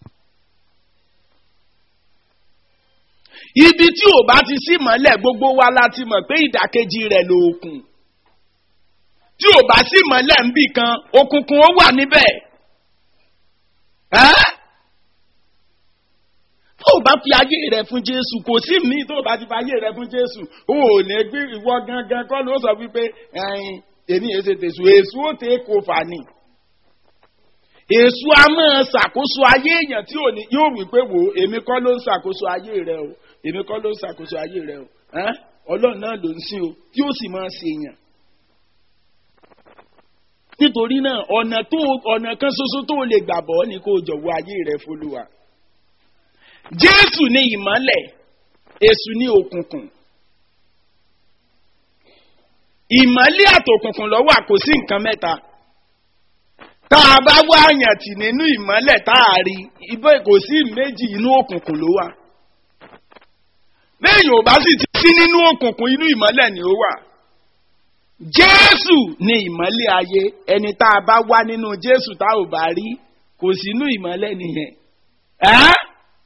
B: Ibi tí ò bá ti sí mọ́lẹ̀ gbogbo wa láti mọ̀ pé ìdàkejì rẹ̀ lòòkùn. Tí ò bá sí mọ́lẹ̀ ń bì kan, òkùnkùn ó wà níbẹ̀. Tó o bá fi ayé rẹ fún Jésù, kò sí mi tó o bá ti fi ayé rẹ fún Jésù, o ò ní gbé ìwọ gangan kọ́ ló sọ wípé ẹyin èmi èsè tèṣù èṣù ó tẹ kó fà ní. èṣù a máa ṣàkóso ayé èèyàn tí ò ní yóò wí pé wò ó èmi kọ́ ló ń ṣàkóso ayé rẹ o èmi kọ́ ló ń ṣàkóso ayé rẹ o ọlọ́run náà ló ń sìn o tí ó sì máa ṣe èèyàn. nítorí náà ọ̀nà tó ọ̀nà kan ṣoṣo tó lè gbàbọ̀ ni kó o jọ̀wọ́ ayé rẹ fọlùwà. jésù ní ìmọ́lẹ̀ èṣù ní òkùnkùn ìmọ̀lẹ́ àtòkùnkùn lọ́wọ́ kò sí nǹkan mẹ́ta tá a bá wá àyàntì nínú ìmọ̀lẹ̀ tá a rí ibẹ̀ kò sí méjì inú òkùnkùn ló wà lẹ́yìn ò bá sì ti sí nínú òkùnkùn inú ìmọ̀lẹ̀ ni ó wà jésù ni ìmọ́lẹ̀ ayé ẹni tá a bá wá nínú jésù tá ò bá rí kò sínú ìmọ́lẹ̀ nìyẹn. ẹ́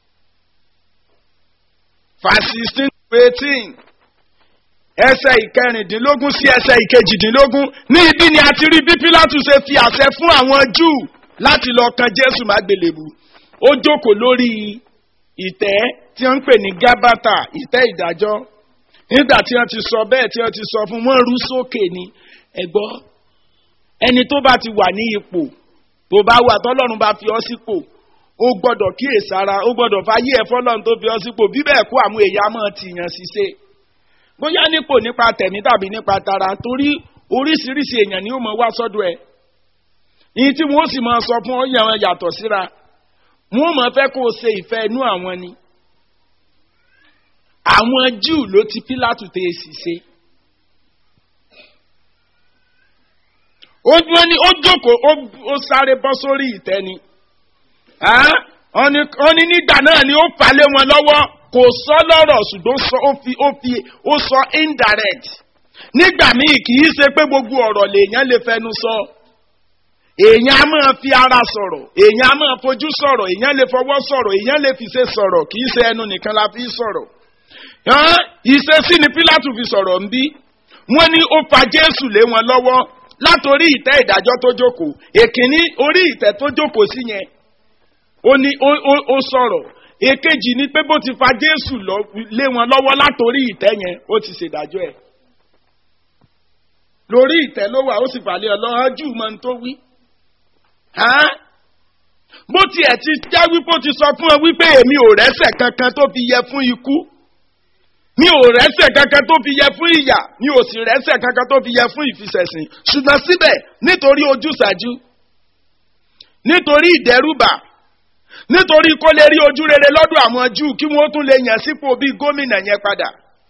B: verse sixteen to eighteen ẹsẹ̀ ìkẹrìndínlógún sí ẹsẹ̀ ìkejìdínlógún ní ibi ni a ti rí bí pílátù ṣe fi àṣẹ fún àwọn júù láti lọ kan jésù mágbélébù ó jókòó lórí ìtẹ́ tí wọ́n ń pè ní gábàtà ìtẹ́ ìdájọ́ nígbà tí wọ́n ti sọ bẹ́ẹ̀ tí wọ́n ti sọ fún wọn rú sókè ni ẹ̀gbọ́ ẹni tó bá ti wà ní ipò tó bá wà tọ́lọ́run bá fi ọ́ sípò ó gbọ́dọ̀ kíyèsára ó gbọ́dọ̀ fàyè ẹ̀ fọ́lọ́run tó fi ọ́ sípò bí bẹ́ẹ̀ kó àwọn èèyàn máa tìyàn ṣiṣẹ́ bóyá nípò nípa tẹ̀mí tàbí nípa tara torí oríṣiríṣi èèyàn ni ó mọ wá sọ́dọ̀ ẹ̀ ìyí tí wọ́n sì máa sọ fún ọ yàn yàtọ̀ síra wọ́n mọ̀ fẹ́ kó o ṣe ìfẹ́ inú àwọn ni àwọn júù ló ti pílátù tẹ èsì ṣe. ó ní ó jókòó ó sáré bọ́ sórí ìtẹ́ ni ó ní nígbà náà ni ó falẹ̀ wọn lọ́wọ́ kò sọ lọ́rọ̀ ṣùgbọ́n ó fi ó fi ó sọ indirect nígbà míì kì í ṣe pé gbogbo ọ̀rọ̀ lèèyàn lè fẹnu sọ èèyàn á máa fi ara sọ̀rọ̀ èèyàn á máa fojú sọ̀rọ̀ èèyàn lè fọwọ́ sọ̀rọ̀ èèyàn lè fi ṣe sọ̀rọ̀ kì í ṣe ẹnu nìkan la fi sọ̀rọ̀ ìṣesí ni pílátù fi sọ̀rọ̀ ń bí wọ́n ní ó fa jésù lé wọn lọ́wọ́ látòrí ìtẹ́ ìdájọ́ tó jókòó èkìní orí ìtẹ́ tó jókòó sí yẹn ó ní ó sọ̀rọ̀ èkejì ni pé bó ti fa jésù lé wọn lọ́wọ́ látòrí ìtẹ́ yẹn ó ti ṣèdájọ́ ẹ̀ lórí ìtẹ́ ló wà ó sì fàlẹ́ ọlọ́run jù mọ́ ní tó wí bó tiẹ̀ ti já wípé ó ti sọ fún ọ wípé èmi ò rẹ́sẹ̀ kankan tó fi yẹ fún ikú mi ò rẹ́sẹ̀ kankan tó fi yẹ fún ìyà mi ò sì rẹ́sẹ̀ kankan tó fi yẹ fún ìfisẹ̀sìn ṣùgbọ́n síbẹ̀ nítorí ojúṣàjú nítorí ìdẹ́rùbà nítorí kó lè rí ojú rere lọ́dọ̀ àwọn júù kí wọ́n tún lè yàn sípò bíi gómìnà yẹn padà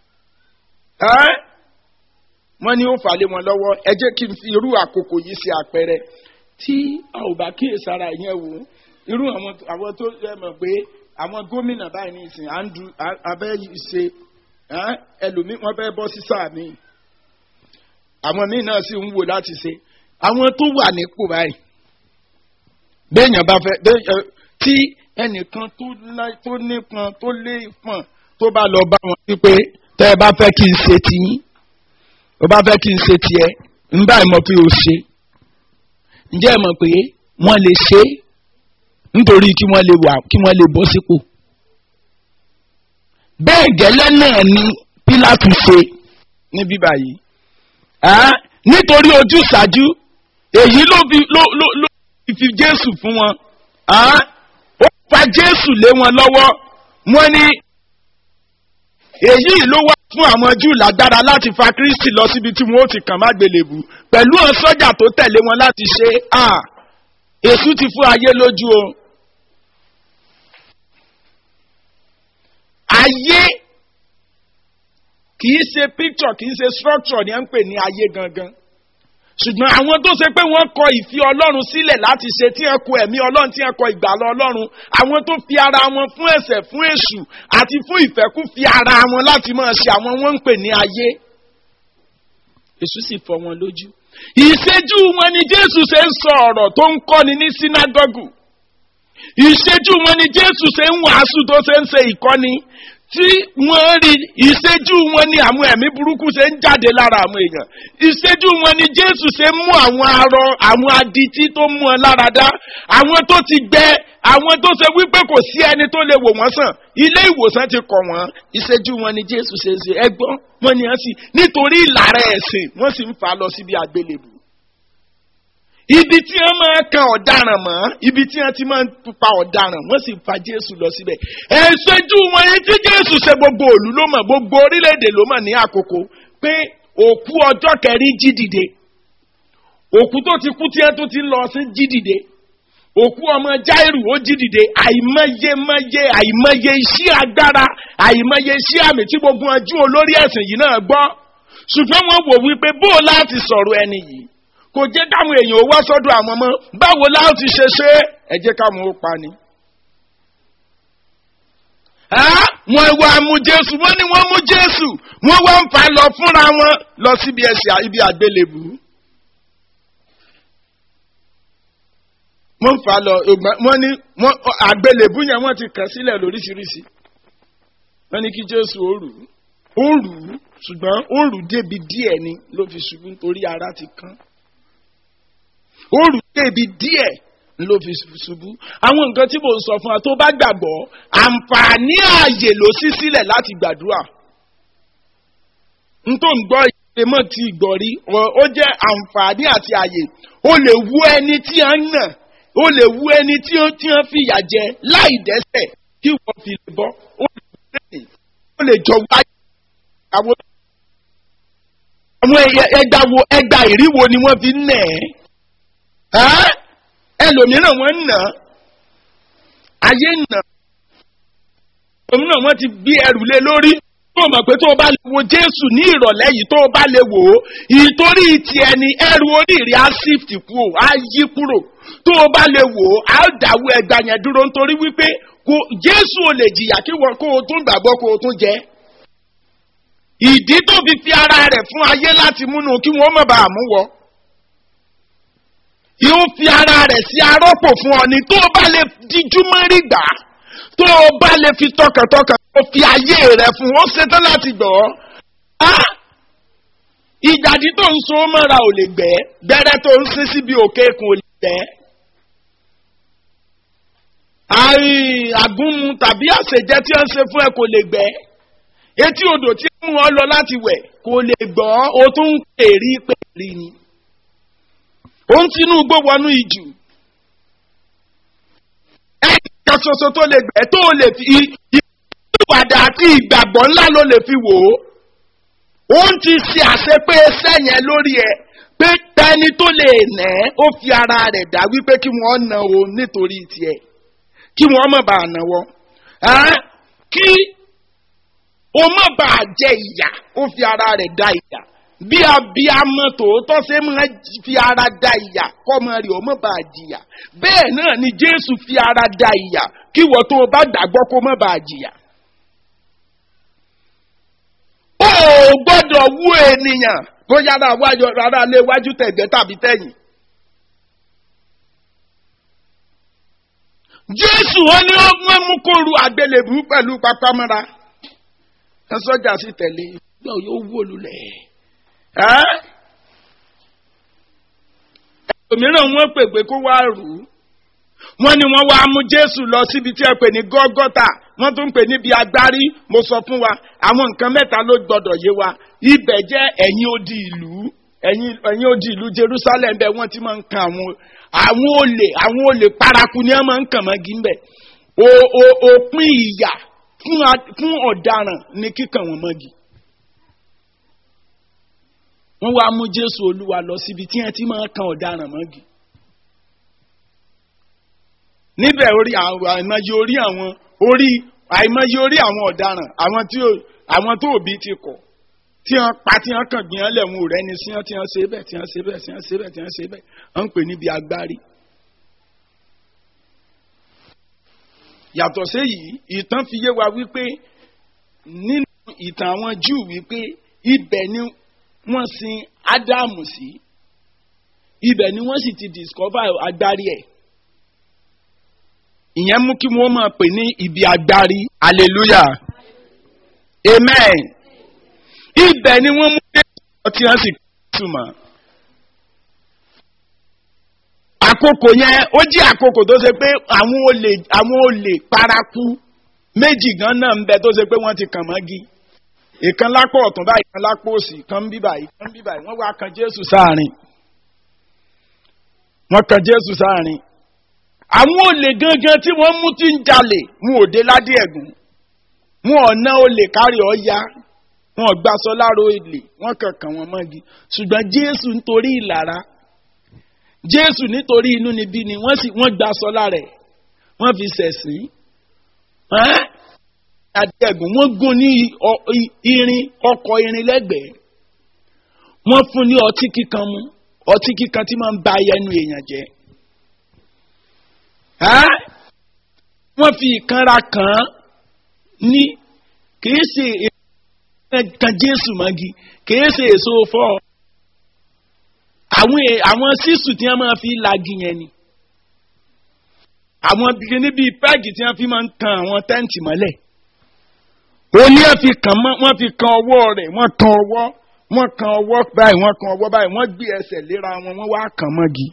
B: wọ́n ní ó fà lé wọn lọ́wọ́ ẹ jẹ́ kí n fi irú àkókò yìí ṣe àpẹẹrẹ tí a ò bá kíyèsára yẹn wò irú àwọn tó mọ̀ pé àwọn gómìnà báyìí ní ìsìn andrew abẹ́ ṣe ẹlòmíì wọ́n fẹ́ bọ́ sí sáà mi àwọn míì náà sì ń wò láti ṣe àwọn tó wà nípò báyìí béèyàn bá fẹ́ tí ẹnìkan tó nípọn tó lé ìpọn tó bá lọ bá wọn wípé tẹ́ ẹ bá fẹ́ kí n ṣe tiyín ó bá fẹ́ kí n ṣe tiẹ̀ ń báyìí mọ̀ pé o ṣe ǹjẹ́ ẹ mọ̀ pé wọ́n lè ṣe é nítorí kí wọ́n lè wà kí wọ́n lè bọ́ sípò. bẹ́ẹ̀ gẹ́lẹ́ náà ni pílátù ṣe ní bíbá yìí. nítorí ojúṣàjú èyí ló fi ló ló ló fi jésù fún wọn. ó fa jésù lé wọn lọ́wọ́ wọ́n ní èyí ló wá fún àwọn júù lágbára láti fa kristi lọ síbi tí wọn ó ti kàn má gbélébù pẹ̀lú àwọn sọ́jà tó tẹ̀lé wọn láti ṣe à èṣù ti fún ayé lójú o. ayé kìí ṣe picture kìí ṣe structure ni à ń pè ní ayé gangan ṣùgbọ́n àwọn tó ṣe pé wọ́n kọ ìfi ọlọ́run sílẹ̀ láti ṣe tí wọ́n kọ ẹ̀mí ọlọ́run tí wọ́n kọ ìgbàlọ́ ọlọ́run àwọn tó fi ara wọn fún ẹ̀sẹ̀ fún èṣù àti fún ìfẹ́kù fi ara wọn láti máa ṣe àwọn wọ́n ń pè ní ayé èṣù sì fọ wọn lójú ìṣẹ́jú wọn ni jésù ṣe ń sọ ọ̀rọ̀ tó ń kọ́ni ní sínágọ́gù ìṣẹ́jú wọn ni jésù ṣe ń wàásù tó ṣe ń ṣe ìkọ́ni tí wọ́n rí ìṣẹ́jú wọn ni àwọn ẹ̀mí burúkú ṣe ń jáde lára àwọn èèyàn ìṣẹ́jú wọn ni jésù ṣe ń mú àwọn arọ àwọn adití tó mú ọ lára dá àwọn tó ti gbẹ àwọn tó ṣe wípé kò sí ẹni tó lè wò wọ́n sàn ilé ìwòsàn ti kọ̀ wọ́n ìṣẹ́jú wọn ni jésù ṣe ń ṣe ẹgbọ́n wọn ni wọ́n sì nítorí ìlàrá ẹ̀sìn wọ́n sì ń fà á lọ síbi àgbélébù ibi tí wọ́n máa kan ọ̀daràn mọ́ ibi tí wọ́n ti máa ń pa ọ̀daràn wọ́n sì fa jésù lọ síbẹ̀ ẹ̀ṣẹ́jú wọn yìí tí jésù ṣe gbogbo òlú ló mọ̀ gbogbo orílẹ̀-èdè ló mọ̀ ní àkókò pé òkú ọjọ́ kẹrin jí dìde òkú tó ti kú tí wọ́n tó ti ń lọ sí jí dìde òkú ọmọ jáírù ó jí dìde àìmọye mọye àìmọye iṣẹ́ agbára àìmọye iṣẹ́ àmì tí gbogbo ọjọ́ olórí ẹ̀sìn yìí náà gbọ́ ṣùgbọ́n wọ́n wò wípé bó láti sọ̀rọ̀ ẹni yìí kò jẹ́ káwọn èèyàn ó wá sọ́dọ̀ àwọn ọmọ báwo láwọn ti ṣe ṣe ẹ jẹ́ káwọn ó pa ni. wọ́n wá mú jésù wọ́n ní wọ́n mú jésù wọ́n wá ń fa lọ fúnra wọn lọ síbi ẹsẹ̀ ibi àgbélébù. wọ́n ń fa lọ wọ́n ní àgbélébù yẹn wọ́n ti kàn sílẹ̀ lóríṣiríṣi wọ́n ní kí jésù ó rù ú ó rù ú ṣùgbọ́n ó rù ú débi díẹ̀ ni ló fi ṣubú nítorí ara ti kán ó rù ú débi díẹ̀ ló fi ṣubú àwọn nǹkan tí mò ń sọ fún wa tó bá gbàgbọ́ àǹfààní ààyè ló ṣí sílẹ̀ láti gbàdúrà n tó ń gbọ́ ìgbémọ̀ tí gbọ́ rí ó jẹ́ àǹfààní àti ààyè ó lè wú ẹni tí a ń nà ó lè wú ẹni tí ó tí wọ́n fìyà jẹ láì dẹ́sẹ̀ kí wọ́n fi lè bọ́ ó lè wú ẹni ó lè jọ wáyé àwọn ẹgbà wo ẹgbà ìríwo ni wọ́n fi ń nà ẹ́ ẹlòmíràn wọ́n ń nà ayé ń nà òmíràn wọ́n ti gbé ẹrù lé lórí tó mọ̀ pé tó o bá lè wo jésù ní ìrọ̀lẹ́ yìí tó o bá lè wò ó ìtorí ti ẹni ẹrù oríire á shift kú o á yí kúrò tó o bá lè wò ó á dàwọ́ ẹgbà yẹn dúró nítorí wípé jésù ò lè jìyà kí wọ́n kó o tún gbàgbọ́ kó o tún jẹ́ ìdí tó fi fi ara rẹ̀ fún ayé láti múnú kí wọ́n má bàa mú wọ yóò fi ara rẹ̀ sí arọ́pò fún ọ ni tó o bá lè díjú mọ́rí gbà tó o bá lè fi tọkàntọkàn o fi ayé rẹ̀ fún ó ṣetán láti gbọ́ ìgbàdí tó ń so mọ́ra ò lè gbẹ́ gbẹ́rẹ́ tó ń sín síbi òkè kun ò lè gbẹ́ àgúnmu tàbí àṣejẹ tí wọ́n ń ṣe fún ẹ kò lè gbẹ́ etí odò tí ó mú ọ lọ láti wẹ̀ kò lè gbọ́ o tún ń pèrí pèrí ni ó ń tinú igbó wọnú ìjù ẹnìkan ṣoṣo tó lè gbẹ tó lè fi ìwádà àti ìgbàgbọ́ ńlá ló lè fi wò ó ó ń ti ṣe àṣepé sẹ́yìn lórí ẹ̀ pé tẹni tó lè nẹ́ ó fi ara rẹ̀ dá wípé kí wọ́n na o nítorí tiẹ̀ kí wọ́n má bàa náwọ́ kí o má bàa jẹ ìyà ó fi ara rẹ̀ dá ìyà bí abiyamọ tòótọ́ ṣe máa fi ara da ìyà kọ́mọ rẹ̀ ọmọ bá jìyà bẹ́ẹ̀ náà ni jésù fi ara da ìyà kí wọ́n tó bá gbàgbọ́ kó má bàa jìyà. ó gbọ́dọ̀ wú ènìyàn kó yára wájú rárá lé wájú tẹ̀gbẹ́ tàbí tẹ̀yìn. jésù wọn ni ó mú kó ru àgbélébù pẹ̀lú pápámọ́ra ẹ sọ́jà sì tẹ̀lé yóò wó lulẹ̀ ẹlòmíràn wọn pèpè kó wá rù ú wọn ni wọn wá mú jésù lọ síbi tí ẹ pè ní gọgọta wọn tún pè níbi agbárí mo sọ fún wa àwọn nǹkan mẹ́ta ló gbọdọ̀ yé wa ibẹ̀ jẹ́ ẹ̀yìn odi ìlú ẹ̀yìn odi ìlú jerusalem bẹ́ẹ̀ wọ́n ti máa ń kan àwọn àwọn olè àwọn olè paraku ni wọ́n máa ń kàn mọ́gi ńbẹ̀ òpin ìyà fún ọ̀daràn ni kíkàn wọ́n mọ́gi wọ́n wá mú jésù olúwa lọ síbi tí wọ́n ti máa kan ọ̀daràn mọ́gi. níbẹ̀ orí àìmọye orí àwọn orí àìmọye orí àwọn ọ̀daràn àwọn tí àwọn tó òbí ti kọ̀ tí wọ́n pa tí wọ́n kàn gbìyànjú lẹ́wọ̀n rẹ̀ ni sí wọ́n tí wọ́n ṣe bẹ́ẹ̀ tí wọ́n ṣe bẹ́ẹ̀ tí wọ́n ṣe bẹ́ẹ̀ tí wọ́n ṣe bẹ́ẹ̀ wọ́n ń pè níbi agbárí. yàtọ̀ séyìí ìtàn fi yé wa wípé nínú ìtàn àwọn júù wípé ibẹ̀ ni wọ́n sin ádámù sí ibẹ̀ ni wọ́n sì ti discover agbárí ẹ̀ ìyẹn mú kí wọ́n máa pè ní ibi agbárí hallelujah amen ibẹ̀ ni wọ́n mú jésù tí wọ́n sì túmọ̀ àkókò yẹn ó jẹ́ àkókò tó ṣe pé àwọn olè àwọn olè paraku méjì gan náà ń bẹ tó ṣe pé wọ́n ti kàn mọ́gi ìkan lápò ọ̀tún báyìí ìkan lápò òsì ìkan ń bí báyìí ìkan ń bí báyìí wọ́n wá kan jésù sáàrin wọ́n kan jésù sáàrin àwọn olè gangan tí wọ́n mú tí ń jalè wọn ò dé ládé ẹ̀gún wọn ò ná olè kárí ọ̀ya wọn ò gbàsọ láàrọ̀ èlé wọn kàn kàn wọ́n mọ́gi ṣùgbọ́n jésù nítorí ìlara jésù nítorí inú níbí ni wọ́n sì wọ́n gbàsọ lára ẹ̀ wọ́n fi ṣẹ̀sìn àdẹ́gùn wọ́n gún ní irin ọkọ̀ irin lẹ́gbẹ̀ẹ́ wọ́n fún ní ọtí kíkan mu ọtí kíkan tí máa ń ba ẹnu èèyàn jẹ́ wọ́n fi ìkanra kàn án ní kìí ṣe kan jésù mọ́gi kìí ṣe èso fọ́ àwọn àwọn sísù tí wọ́n máa fi lagi yẹn ni àwọn kìíní bíi pẹ́ẹ̀gì tí wọ́n fi máa ń tan àwọn tẹ́ǹtì mọ́lẹ̀ òní ẹ̀ fi kàn mọ́ wọ́n fi kan ọwọ́ rẹ̀ wọ́n kan ọwọ́ wọ́n kan ọwọ́ báyìí wọ́n kan ọwọ́ báyìí wọ́n gbé ẹsẹ̀ léra wọn wọ́n wá kàn mọ́gi.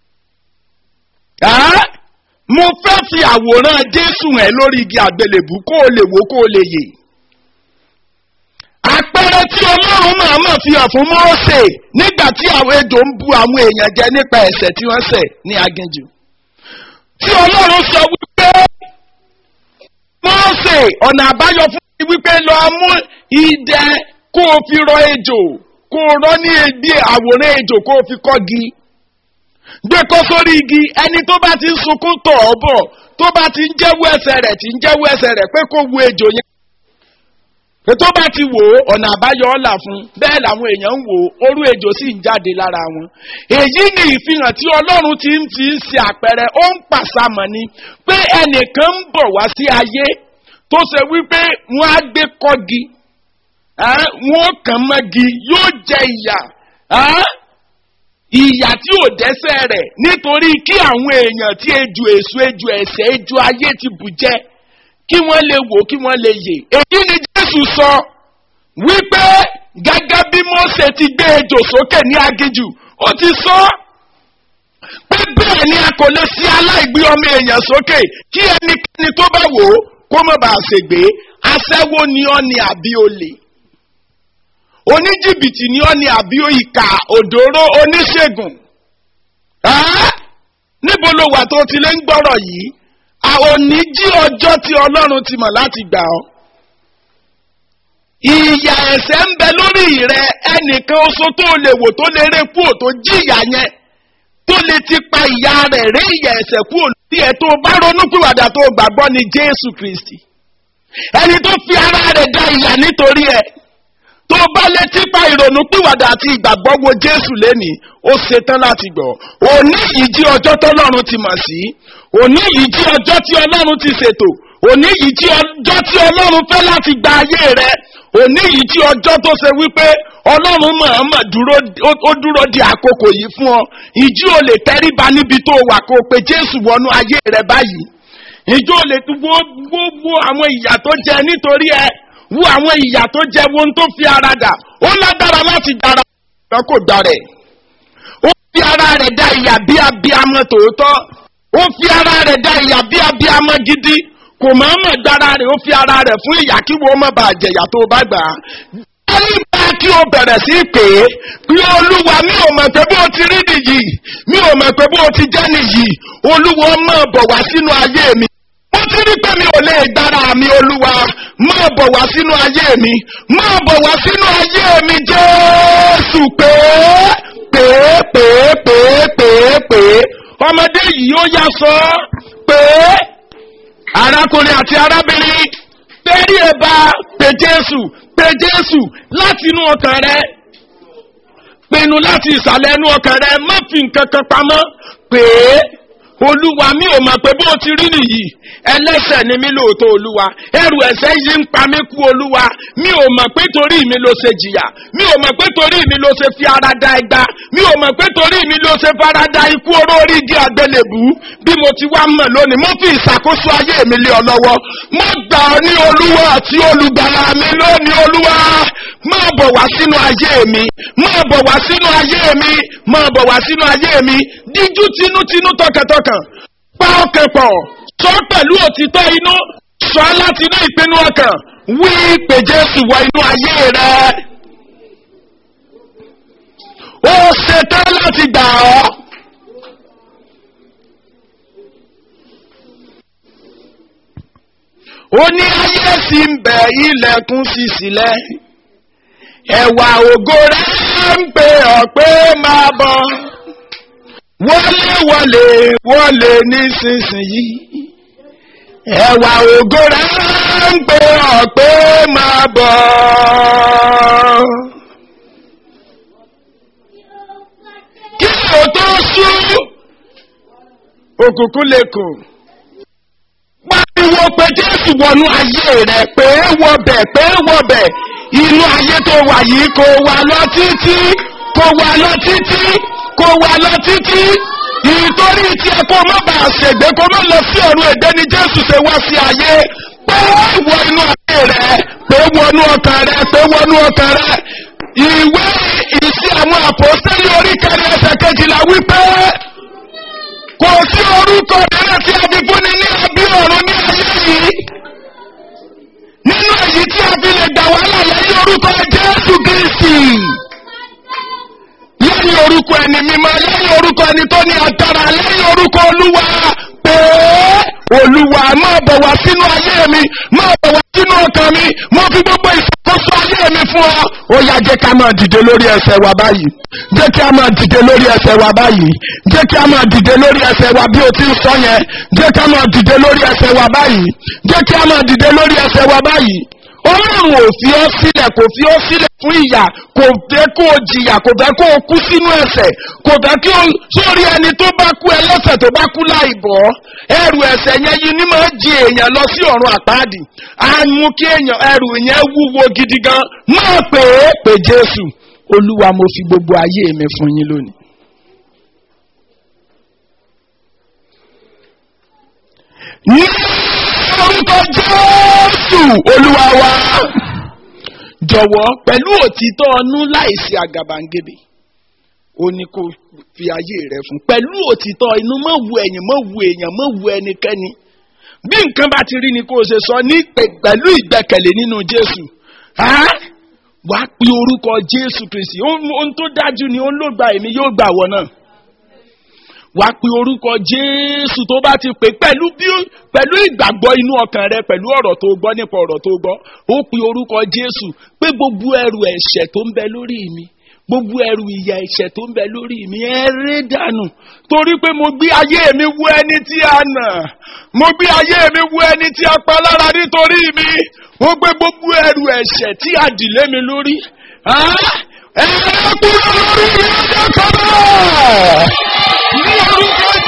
B: mo fẹ́ fi àwòrán jésù ẹ̀ lórí igi àgbélébù kó o lè wò kó o lè yè. àpẹẹrẹ tí ọlọ́run máa mọ̀ fi hàn fún mọ́ọ̀sẹ̀ nígbà tí àwọn ejò ń bu àwọn èèyàn jẹ nípa ẹ̀sẹ̀ tí wọ́n ṣẹ̀ ní aginjù. tí ọlọ́run sọ wípé mọ́ọ̀sẹ̀ ọ̀nà àbáyọ fún mi wípé lọ mú idẹ kó o fi rọ ejò kó o rọ ní ebi àwòrán ejò kó o fi kọ́gi gbé kó sórí igi ẹni tó bá ti ń sunkún tọ̀ ọ́ bọ̀ tó bá ti ń jẹ́wọ́ ẹsẹ̀ rẹ̀ ti ń jẹ́wọ́ ẹsẹ̀ rẹ̀ pé kó wu ejò yẹn tó bá ti wò ó ọ̀nà àbáyọ ọ̀la fún bẹ́ẹ̀ làwọn èèyàn ń wò ó orú ejò sì ń jáde lára wọn èyí ni ìfihàn tí ọlọ́run ti ń fi ń ṣe àpẹẹrẹ ó ń pàṣàmọ̀ ni pé ẹnìkan ń bọ̀ wá sí ayé tó ṣe wípé wọ́n á gbé kọ́gi wọ́n kàn mọ́gi yóò jẹ ìyà ìyà tí ò dẹ́sẹ̀ rẹ̀ nítorí kí àwọn èèyàn tí ejò èso ejò ẹ̀sẹ̀ ejò ayé ti bù jẹ́ kí wọ́n lè wò kí wọ́n lè yè. èyí ni jésù sọ wípé gẹ́gẹ́ bí mose ti gbé ejò sókè ní aginjù ó ti sọ pé bẹ́ẹ̀ ni a kò lè sí aláìgbé ọmọ èèyàn sókè kí ẹnikẹ́ni tó bá wò ó kó má bàa ṣègbè aṣẹ́wó ni ọ́ ni àbí olè oníjìbìtì ni ọ́ ni àbí ìkà òdòró oníṣègùn níbo ló wà tó ti lè ń gbọ́rọ̀ yìí òní jí ọjọ́ tí ọlọ́run ti mọ̀ láti gbà ọ́ ìyà ẹ̀sẹ̀ ń bẹ lórí rẹ ẹnìkan oṣù tó lè wò tó lè ré kúò tó jí ìyà yẹn tó lè ti pa ìyá rẹ̀ rí ìyà ẹ̀sẹ̀ kúò lórí ẹ̀ tó bá ronú pìwàdà tó gbàgbọ́ ni jésù kristi ẹni tó fi ara rẹ̀ dá ìyà nítorí ẹ̀ tó bá létí pa ìrònú pìwàdà àti ìgbàgbọ́ wo jésù lẹ́nìí ó ṣetán láti gbọ́ òní yìí jí ọjọ́ tọ́lọ́run ti mọ̀ sí òní yìí jí ọjọ́ tí ọlọ́run ti ṣètò òní yìí jí ọjọ́ tí ọlọ́run fẹ́ láti gba ayé rẹ òní yìí jí ọjọ́ tó ṣe wípé ọlọ́run mọ̀ọ́mọ̀ dúró ó dúró di àkókò yìí fún ọ ìjí ò lè tẹríba níbi tó wà kó o pe jésù wọnú ayé rẹ báyìí ìjí ò lè gbogbo àwọn ìyà tó jẹ nítorí ẹ wo àwọn ìyà tó jẹ wo ohun tó fi ara dà ó lágbára láti dára ọ kò darẹ̀ ó fi ara rẹ̀ dá ìyà bí abiyamọ tòótọ́ ó fi ara rẹ̀ dá ìyà bí abiyamọ gidi kò mọ̀ọ́mọ̀ dára rẹ̀ ó fi ara rẹ̀ fún ìyà kí wọ́n má bàa jẹ̀yà tó bá gbà á. ẹni bá kí o bẹ̀rẹ̀ sí pé pé olúwa mi ò mọ̀ pé bó o ti rí nìyí mi ò mọ̀ pé bó o ti jẹ́ nìyí olúwa máa bọ̀ wá sínú ayé mi mo ti rí pé mi ò lè dára mi olúwa máa bọ̀ wá sínú ayé mi máa bọ̀ wá sínú ayé mi jésù pé pé pé pé pé pé ọmọdé yìí ó yá sọ pé arákùnrin àti arábìnrin tẹ́rí ẹ bá pé jésù pé jésù láti inú ọkàn rẹ pinnu láti ìsàlẹ̀ inú ọkàn rẹ má fi nǹkan kan pamọ́ pé olúwa mi ò mọ̀ pé bó ti rí nìyí ẹlẹ́sẹ̀ ni mí lóòótọ́ olúwa ẹrù ẹ̀sẹ̀ yìí ń pa mí kú olúwa mi ò mọ̀ pé torí mi ló ṣe jìyà mi ò mọ̀ pé torí mi ló ṣe fi ara da ẹgba mi ò mọ̀ pé torí mi ló ṣe fara da ikú oró orí igi àgbélébù bí mo ti wá mọ̀ lónìí mo fi ìṣàkóso ayé mi lé ọ lọ́wọ́ mo gbà ọ ní olúwa àti olùgbàlà mi lónìí olúwa máa bọ̀ wá sínú ayé mi máa bọ̀ wá sínú ayé mi máa bọ̀ wá sínú ayé mi díjú tinútinú tọkàntọkàn pa ọkàn pọ̀ sọ pẹ̀lú òtítọ́ inú sọ láti inú ìpinnu ọkàn wí pé jésù wọ inú ayé rẹ. ó ṣetán láti gbà ọ́. ó ní ayé sì ń bẹ ilẹ̀kùn sí sílẹ̀ ẹ̀wà ògo rẹ̀ ń pè ọ́ pé máa bọ̀ wọlé wọlé wọlé nísinsìnyí ẹwà ògo rẹ ń pè ọ pé máa bọ. kí o tó sú òkùnkùn lè kù pàdé pariwo pé jésù wọnú ayé rẹ pé wọbẹ̀ pé wọbẹ̀ inú ayé tó wà yìí kò wà lọ títí kò wà lọ títí kò wà lọ títí ìtorí tí ẹ kó má bàa ṣègbè kó má lọ sí ọ̀run èdè ni jésù ṣe wá sí ayé pé wọ inú ayé rẹ pé wọnú ọkàn rẹ pé wọnú ọkàn rẹ ìwé ìsí àwọn àpòsílẹ̀ orí kẹrin ẹsẹ̀ kejìlá wípé kò sí orúkọ mìíràn tí a fi fúnni ní abí ọ̀run ní ayé yìí nínú èyí tí a fi lè gbà wá là lẹ́yìn orúkọ jésù kristi lẹ́yìn orúkọ ẹni mímọ́ lẹ́yìn orúkọ ẹni tó ní agbára lẹ́yìn orúkọ olúwa pé olúwa máa bọ̀ wá sínú ayé mi máa bọ̀ wá sínú ọkàn mi mo fi gbogbo ìṣàkóso ayé mi fún ọ. ó yá jẹ́ ká máa dìde lórí ẹsẹ̀ wa báyìí jẹ́ kí a máa dìde lórí ẹsẹ̀ wa báyìí jẹ́ kí a máa dìde lórí ẹsẹ̀ wa bí o ti ń sọ yẹn jẹ́ kí a máa dìde lórí ẹsẹ̀ wa báyìí jẹ́ kí a máa dìde lórí ẹsẹ̀ wa báyìí ọlọ́run ò fi ọ́ sílẹ̀ kò fi ọ́ sílẹ̀ fún ìyà kò fẹ́ kó o jìyà kò fẹ́ kó o kú sínú ẹ̀sẹ̀ kò fẹ́ kí o sórí ẹni tó bá kú ẹlẹ́sẹ̀ tó bá kú láì bọ́ ẹrù ẹ̀sẹ̀ yẹn yìí ní máa jí èèyàn lọ sí ọ̀run àpáàdì á mú kí èèyàn ẹrù yẹn wúwo gidi gan máa pè é pé jésù olúwa mo fi gbogbo ayé mi fún yín lónìí. ní orúkọ jésù olúwa wa jọ̀wọ́ pẹ̀lú òtítọ́ ọnú láìsí àgàbàǹgebè ó ní kó fi ayé rẹ fún pẹ̀lú òtítọ́ inú mọ̀ wu ẹ̀yìn mọ̀ wu èèyàn mọ̀ wu ẹnikẹ́ni bí nǹkan bá ti rí ni kó o ṣe sọ ní pẹ̀lú ìgbẹ́kẹ̀lé nínú jésù wà á pe orúkọ jésù kristi ohun tó dájú ni ó ló gba èmi yóò gbà wọ náà wàá pe orúkọ jésù tó bá ti pè pẹ̀lú bí pẹ̀lú ìgbàgbọ́ inú ọkàn rẹ pẹ̀lú ọ̀rọ̀ tó gbọ́ nípa ọ̀rọ̀ tó gbọ́ ó pe orúkọ jésù pé gbogbo ẹrù ẹ̀ṣẹ̀ tó ń bẹ lórí mi gbogbo ẹrù ìyà ẹ̀ṣẹ̀ tó ń bẹ lórí mi ẹ ré dànù torí pé mo gbé ayé mi wú ẹni tí a nà mo gbé ayé mi wú ẹni tí a pa lára nítorí mi mo gbé gbogbo ẹrù ẹ̀ṣẹ̀ tí a dì lé mi lórí ẹ kúrò lórí mi ọjọ́ kan náà ní orúkọ